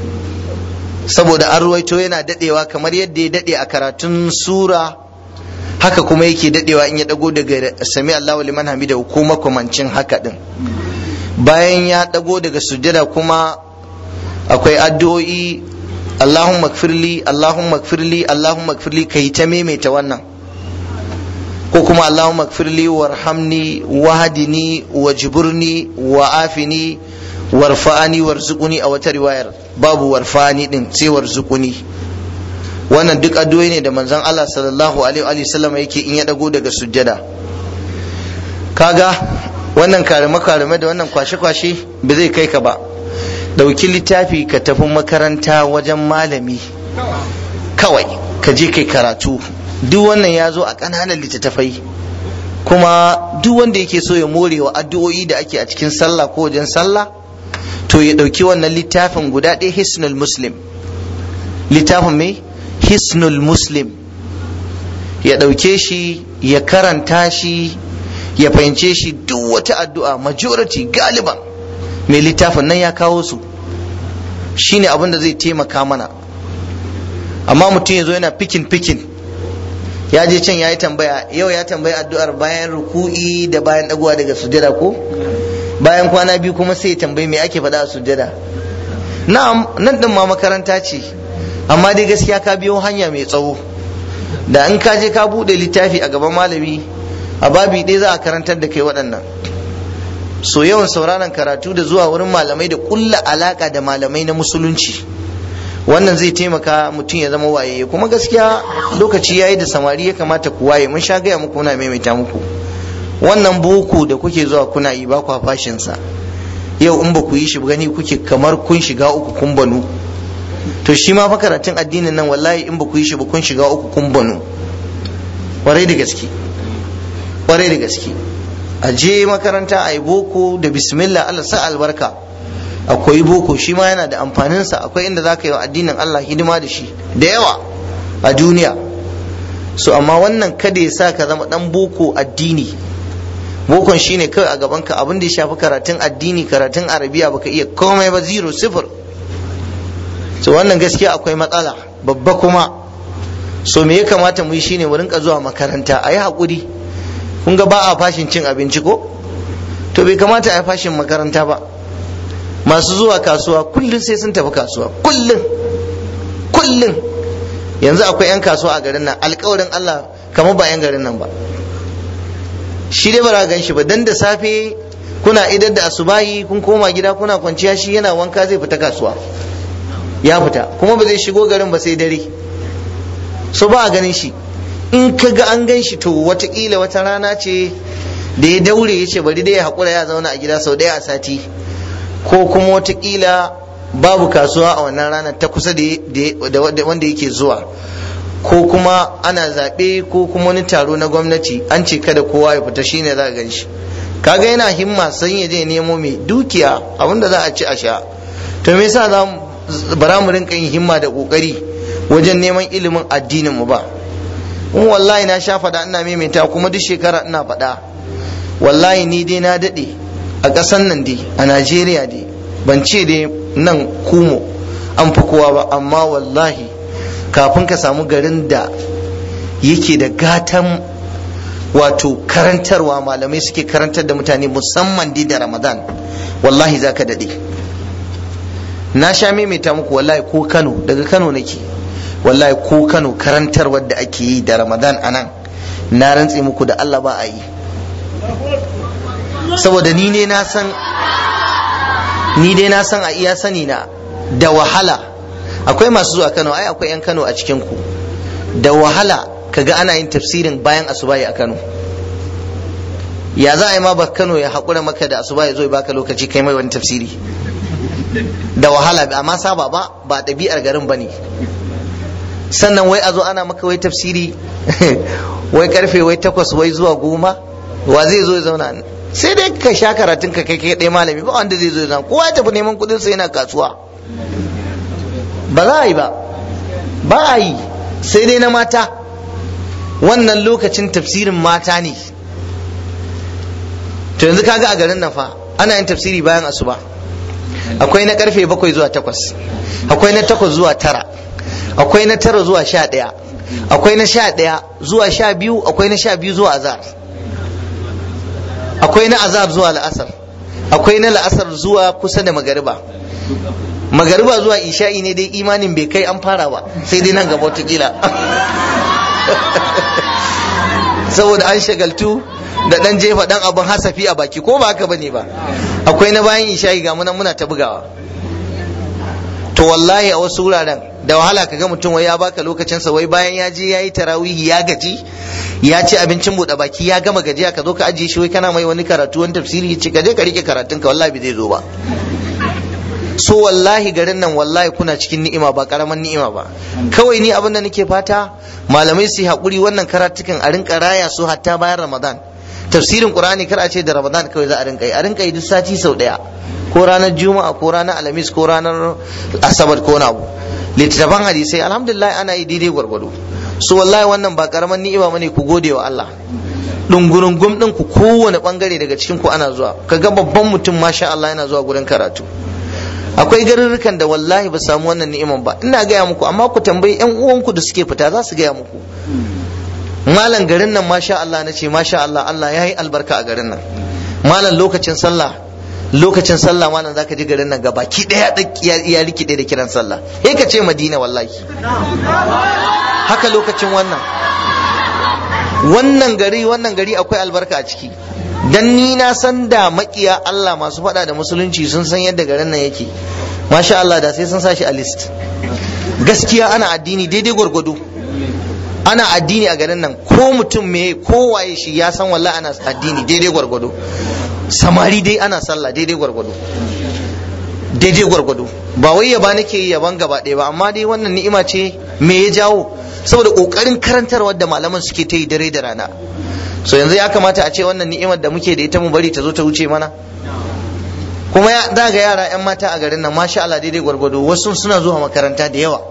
saboda an ruwaito yana dadewa kamar yadda ya dade a karatun sura haka kuma yake dadewa in ya dago daga sami Allahu liman hamida ko makamancin haka din bayan ya dago daga sujjada kuma akwai addu'o'i Allahumma gfirli Allahumma gfirli Allahumma gfirli kai ta maimaita wannan ko kuma Allahumma gfirli warhamni wahdini wajburni wa'afini warfa'ani warzuquni a wata riwayar babu warfa'ani din sai warzuquni wannan duk addu'o'i ne da manzon Allah sallallahu alaihi wa sallam yake in ya dago daga sujjada kaga wannan karime karime da wannan kwashe kwashe ba zai kai ka ba dauki littafi ka tafi makaranta wajen malami kawai ka je kai karatu duk wannan ya zo a ƙananan littattafai kuma duk wanda yake so ya more wa addu'o'i da ake a cikin sallah ko wajen sallah to ya ɗauki wannan littafin guda ɗaya hisnul muslim littafin mai hisnul muslim ya ɗauke shi ya karanta shi ya fahimce shi duk wata addu'a majority galiban mai littafin nan ya kawo su shine abin da zai taimaka mana amma mutum ya zo yana fikin fikin ya je can ya yi tambaya yau ya tambayi addu'ar bayan ruku'i da bayan ɗaguwa daga sujada ko bayan kwana biyu kuma sai ya tambayi me ake faɗa a sujada na'am nan din ma makaranta ce amma dai gaskiya ka biyo hanya mai tsawo da in ka je ka buɗe littafi a gaban malami a babi ɗaya za a karantar da kai waɗannan so yawan sauraron karatu da zuwa wurin malamai da ƙulla alaƙa da malamai na musulunci wannan zai taimaka mutum ya zama waye kuma gaskiya lokaci yayi da samari ya kamata ku waye mun sha gaya muku muna maimaita muku wannan boko da kuke zuwa kuna yi ba kwa fashin sa yau in ba ku yi shi gani kuke kamar kun shiga uku kun banu to shi ma fa karatun addinin nan wallahi in ba ku yi shi ba kun shiga uku kun banu kwarai da gaske kwarai da gaske a je makaranta a yi boko da bismillah Allah sa albarka akwai boko shi ma yana da amfaninsa akwai inda za ka yi wa addinin Allah hidima da shi da yawa a duniya so amma wannan kada ya sa ka zama dan boko addini bokon shine kawai a gabanka abin da ya shafi karatun addini karatun arabiya baka iya komai ba zero sifir so wannan gaskiya akwai matsala babba kuma so me ya kamata mu yi shine mu rinka zuwa makaranta a yi haƙuri kun ga ba a fashin cin abinci ko to bai kamata a yi fashin makaranta ba masu zuwa kasuwa kullum sai sun tafi kasuwa kullum kullum yanzu akwai 'yan kasuwa a garin nan alkawarin Allah kamar ba 'yan garin nan ba shi dai ba gan shi ba dan da safe kuna idar da asubahi kun koma gida kuna kwanciya shi yana wanka zai fita kasuwa ya fita kuma ba zai shigo garin ba sai dare so ba a ganin shi in ka ga an gan shi to watakila wata rana ce da ya daure ya ce bari dai ya haƙura ya zauna a gida sau ɗaya a sati ko kuma watakila babu kasuwa a wannan ranar ta kusa da wanda yake zuwa ko kuma ana zaɓe ko kuma wani taro na gwamnati an ce kada kowa ya fita shine za a gan shi kaga yana himma san ya je nemo mai dukiya abinda za a ci a sha to me yasa za bara mu rinka yin himma da kokari wajen neman ilimin addinin mu ba in wallahi na sha faɗa ina maimaita kuma duk shekara ina faɗa wallahi ni dai na daɗe a ƙasan nan dai a najeriya dai ban ce dai nan kumo an fi kowa ba amma wallahi kafin ka samu garin da yake da gatan wato karantarwa malamai suke karantar da mutane musamman dai da ramadan wallahi za ka daɗe na sha maimaita muku wallahi ko kano daga kano nake wallahi ko kano karantarwar da ake yi da ramadan a nan na rantse muku da allah ba a yi saboda ni ne na san ni dai na san a iya sani na da wahala akwai masu zuwa Kano ai akwai yan Kano a cikin ku da wahala kaga ana yin tafsirin bayan asubahi a Kano ya za a yi ma ba Kano ya haƙura maka da asuba ya zo ya baka lokaci kai mai wani tafsiri da wahala amma saba ba ba ɗabi'ar garin ba ne sannan wai a zo ana maka wai tafsiri wai karfe wai takwas wai zuwa goma wa zai zo ya zauna sai dai ka sha karatun ka kai kai ɗaya malami ba wanda zai zo ya zauna kowa ya tafi neman kuɗin sa yana kasuwa ba za a yi ba ba a yi sai dai na mata wannan lokacin tafsirin mata ne to yanzu kaga a garin nan fa ana yin tafsiri bayan asuba akwai na karfe bakwai zuwa takwas akwai na takwas zuwa tara akwai na tara zuwa sha ɗaya akwai na sha ɗaya zuwa sha biyu akwai na sha biyu zuwa azar akwai na azar zuwa la'asar akwai na la'asar zuwa kusa da magariba magariba zuwa isha'i ne dai imanin bai kai an fara ba sai dai nan gaba wata saboda an shagaltu da dan jefa dan abin hasafi a baki ko ba haka bane ba akwai na bayan isha'i ga munan muna ta bugawa to wallahi a wasu wuraren da wahala kaga mutum wai ya baka lokacin sa wai bayan ya je yayi tarawihi ya gaji ya ci abincin buɗe baki ya gama gajiya ka zo ka ajiye shi wai kana mai wani karatu wani tafsiri ce ka je ka rike karatun ka wallahi bai zai zo ba so wallahi garin nan wallahi kuna cikin ni'ima ba karaman ni'ima ba kawai ni abin da nake fata malamai su haƙuri wannan karatukan a rinka raya su hatta bayan ramadan tafsirin qur'ani kar a ce da ramadan kawai za a rinka yi a rinka yi duk sati sau daya ko ranar juma'a ko ranar alhamis ko ranar asabar ko abu littattafan hadisai alhamdulillah ana yi daidai gwargwado so wallahi wannan ba karaman ni'ima bane ku gode wa Allah dungurungum din ku kowane bangare daga cikin ku ana zuwa kaga babban mutum masha Allah yana zuwa gurin karatu akwai garurrukan da wallahi ba samu wannan ni'iman ba ina gaya muku amma ku tambayi yan uwanku da suke fita za su gaya muku malam garin nan masha Allah na ce masha Allah Allah ya yi albarka a garin nan malam lokacin sallah lokacin sallah malam zaka ji garin nan gabaki daya ya rikide da kiran sallah sai ka ce madina wallahi haka lokacin wannan wannan gari wannan gari akwai albarka a ciki dan ni na san da makiya Allah masu faɗa da musulunci sun san yadda garin nan yake masha Allah da sai sun sa shi a list gaskiya ana addini daidai gwargwado ana addini a garin nan ko mutum me ko waye shi ya san wallahi ana addini daidai gwargwado samari dai ana sallah daidai gwargwado daidai gwargwado ba wai yaba nake yi yaban gaba ɗaya ba amma dai wannan ni'ima ce me ya jawo saboda kokarin karantarwa da malaman suke ta yi dare da rana so yanzu ya kamata a ce wannan ni'imar da muke da ita mu bari ta zo ta wuce mana kuma ya za ga yara 'yan mata a garin nan masha Allah daidai gwargwado wasu suna zuwa makaranta da yawa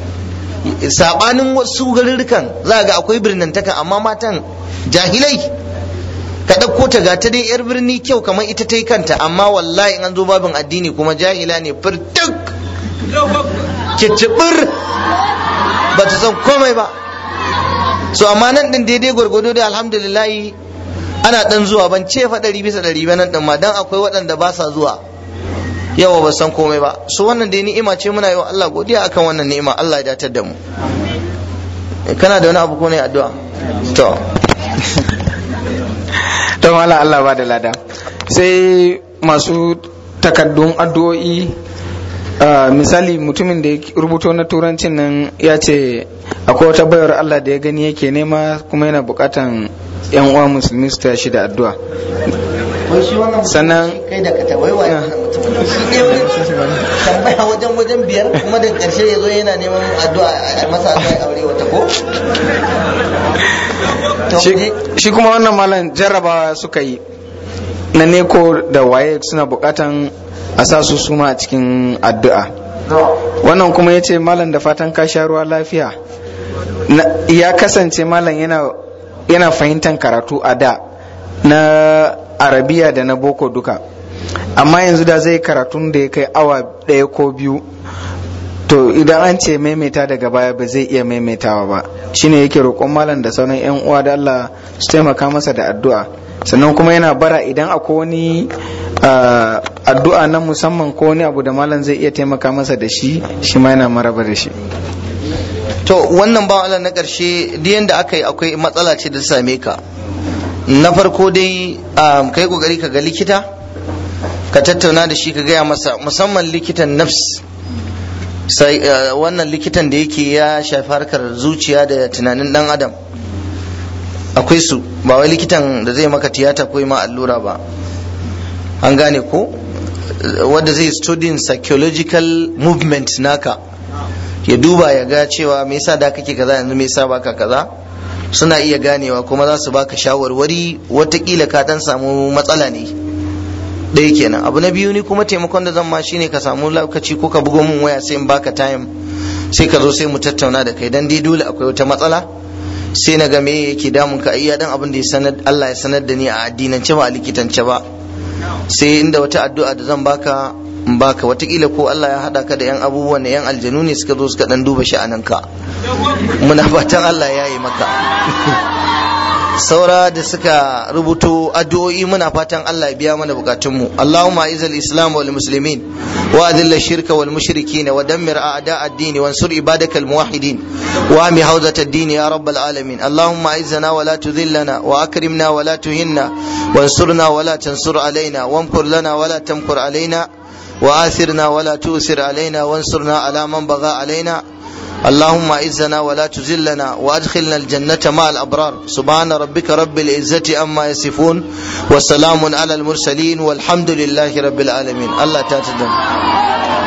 sabanin wasu garurrukan za ga akwai birnantaka amma matan jahilai ka ɗauko ta ga ta dai yar birni kyau kamar ita ta yi kanta amma wallahi in an zo babin addini kuma jahila ne firtuk kicibir ba ta san komai ba so amma nan din daidai gwargwado da alhamdulillah ana dan zuwa ban ce fa ɗari bisa ɗari ba nan din ma dan akwai waɗanda ba sa zuwa yawa ba san komai ba so wannan dai ni'ima ce muna yi wa Allah godiya akan wannan ni'ima Allah ya datar da mu kana da wani abu ko ne addu'a to
to mala Allah ba da lada sai masu takaddun addu'o'i misali mutumin da ya rubuto na turancin nan ya ce akwai wata bayar Allah da ya gani yake nema kuma yana bukatan yan uwa musulmi su tashi da addu'a sannan
kai da ka tabai wa shi ne wani tambaya wajen wajen biyar kuma da karshe ya zo yana neman addu'a a masa addu'a aure wata ko
shi kuma wannan malam jarrabawa suka yi na neko da waye suna bukatan a sa su suma a cikin addu'a wannan kuma ya ce malam da fatan ka sha ruwa lafiya ya kasance malam yana fahimtar karatu a da na arabiya da na boko duka amma yanzu da zai karatun da ya kai awa ɗaya ko biyu to idan an ce maimaita daga baya ba zai iya maimaitawa ba shine yake roƙon malam da sauran yan uwa da Allah su taimaka masa da addu'a sannan kuma yana bara idan akwai wani addu'a na musamman ko wani abu da malam zai iya taimaka masa da shi shi ma yana maraba da shi
to wannan ba Allah na ƙarshe duk yanda aka yi akwai matsala ce da same ka na farko dai ka yi kokari ka ga likita ka tattauna da shi ka gaya masa musamman likitan nafs sai wannan likitan da yake ya shafi harkar zuciya da tunanin dan adam akwai su ba wai likitan da zai maka tiyata ko ma allura ba an gane ko wanda zai studying psychological movement naka ya duba ya ga cewa me yasa da kake kaza yanzu me yasa baka kaza suna iya ganewa kuma za su baka shawarwari watakila ka dan samu matsala ne ɗaya kenan abu na biyu ni kuma taimakon da zan ma shine ka samu lokaci ko ka bugo min waya sai in baka time sai ka zo sai mu tattauna da kai dan dai dole akwai wata matsala sai na ga me yake damun ka iya dan abin da ya sanar Allah ya sanar da ni a addinance ba a likitance ba sai inda wata addu'a da zan baka in baka watakila ko Allah ya hada ka da yan abubuwan da yan aljanu ne suka zo suka dan duba sha'ananka muna fatan Allah ya yi maka saura da suka rubuto addu'o'i muna fatan Allah ya biya mana bukatunmu Allahumma izal islam wal muslimin wa adilla shirka wal mushrikin wa dammir a'da ad-din wa ansur ibadaka al muwahhidin wa ami hawzat ad-din ya rabbal alamin Allahumma izzana wa la tudhillana wa akrimna wa la tuhinna wa ansurna wa la tansur alaina wamkur lana wa la tamkur alaina وآثرنا ولا تؤثر علينا وانصرنا على من بغى علينا اللهم اعزنا ولا تذلنا وادخلنا الجنة مع الأبرار سبحان ربك رب العزة أما يصفون وسلام على المرسلين والحمد لله رب العالمين الله تعالى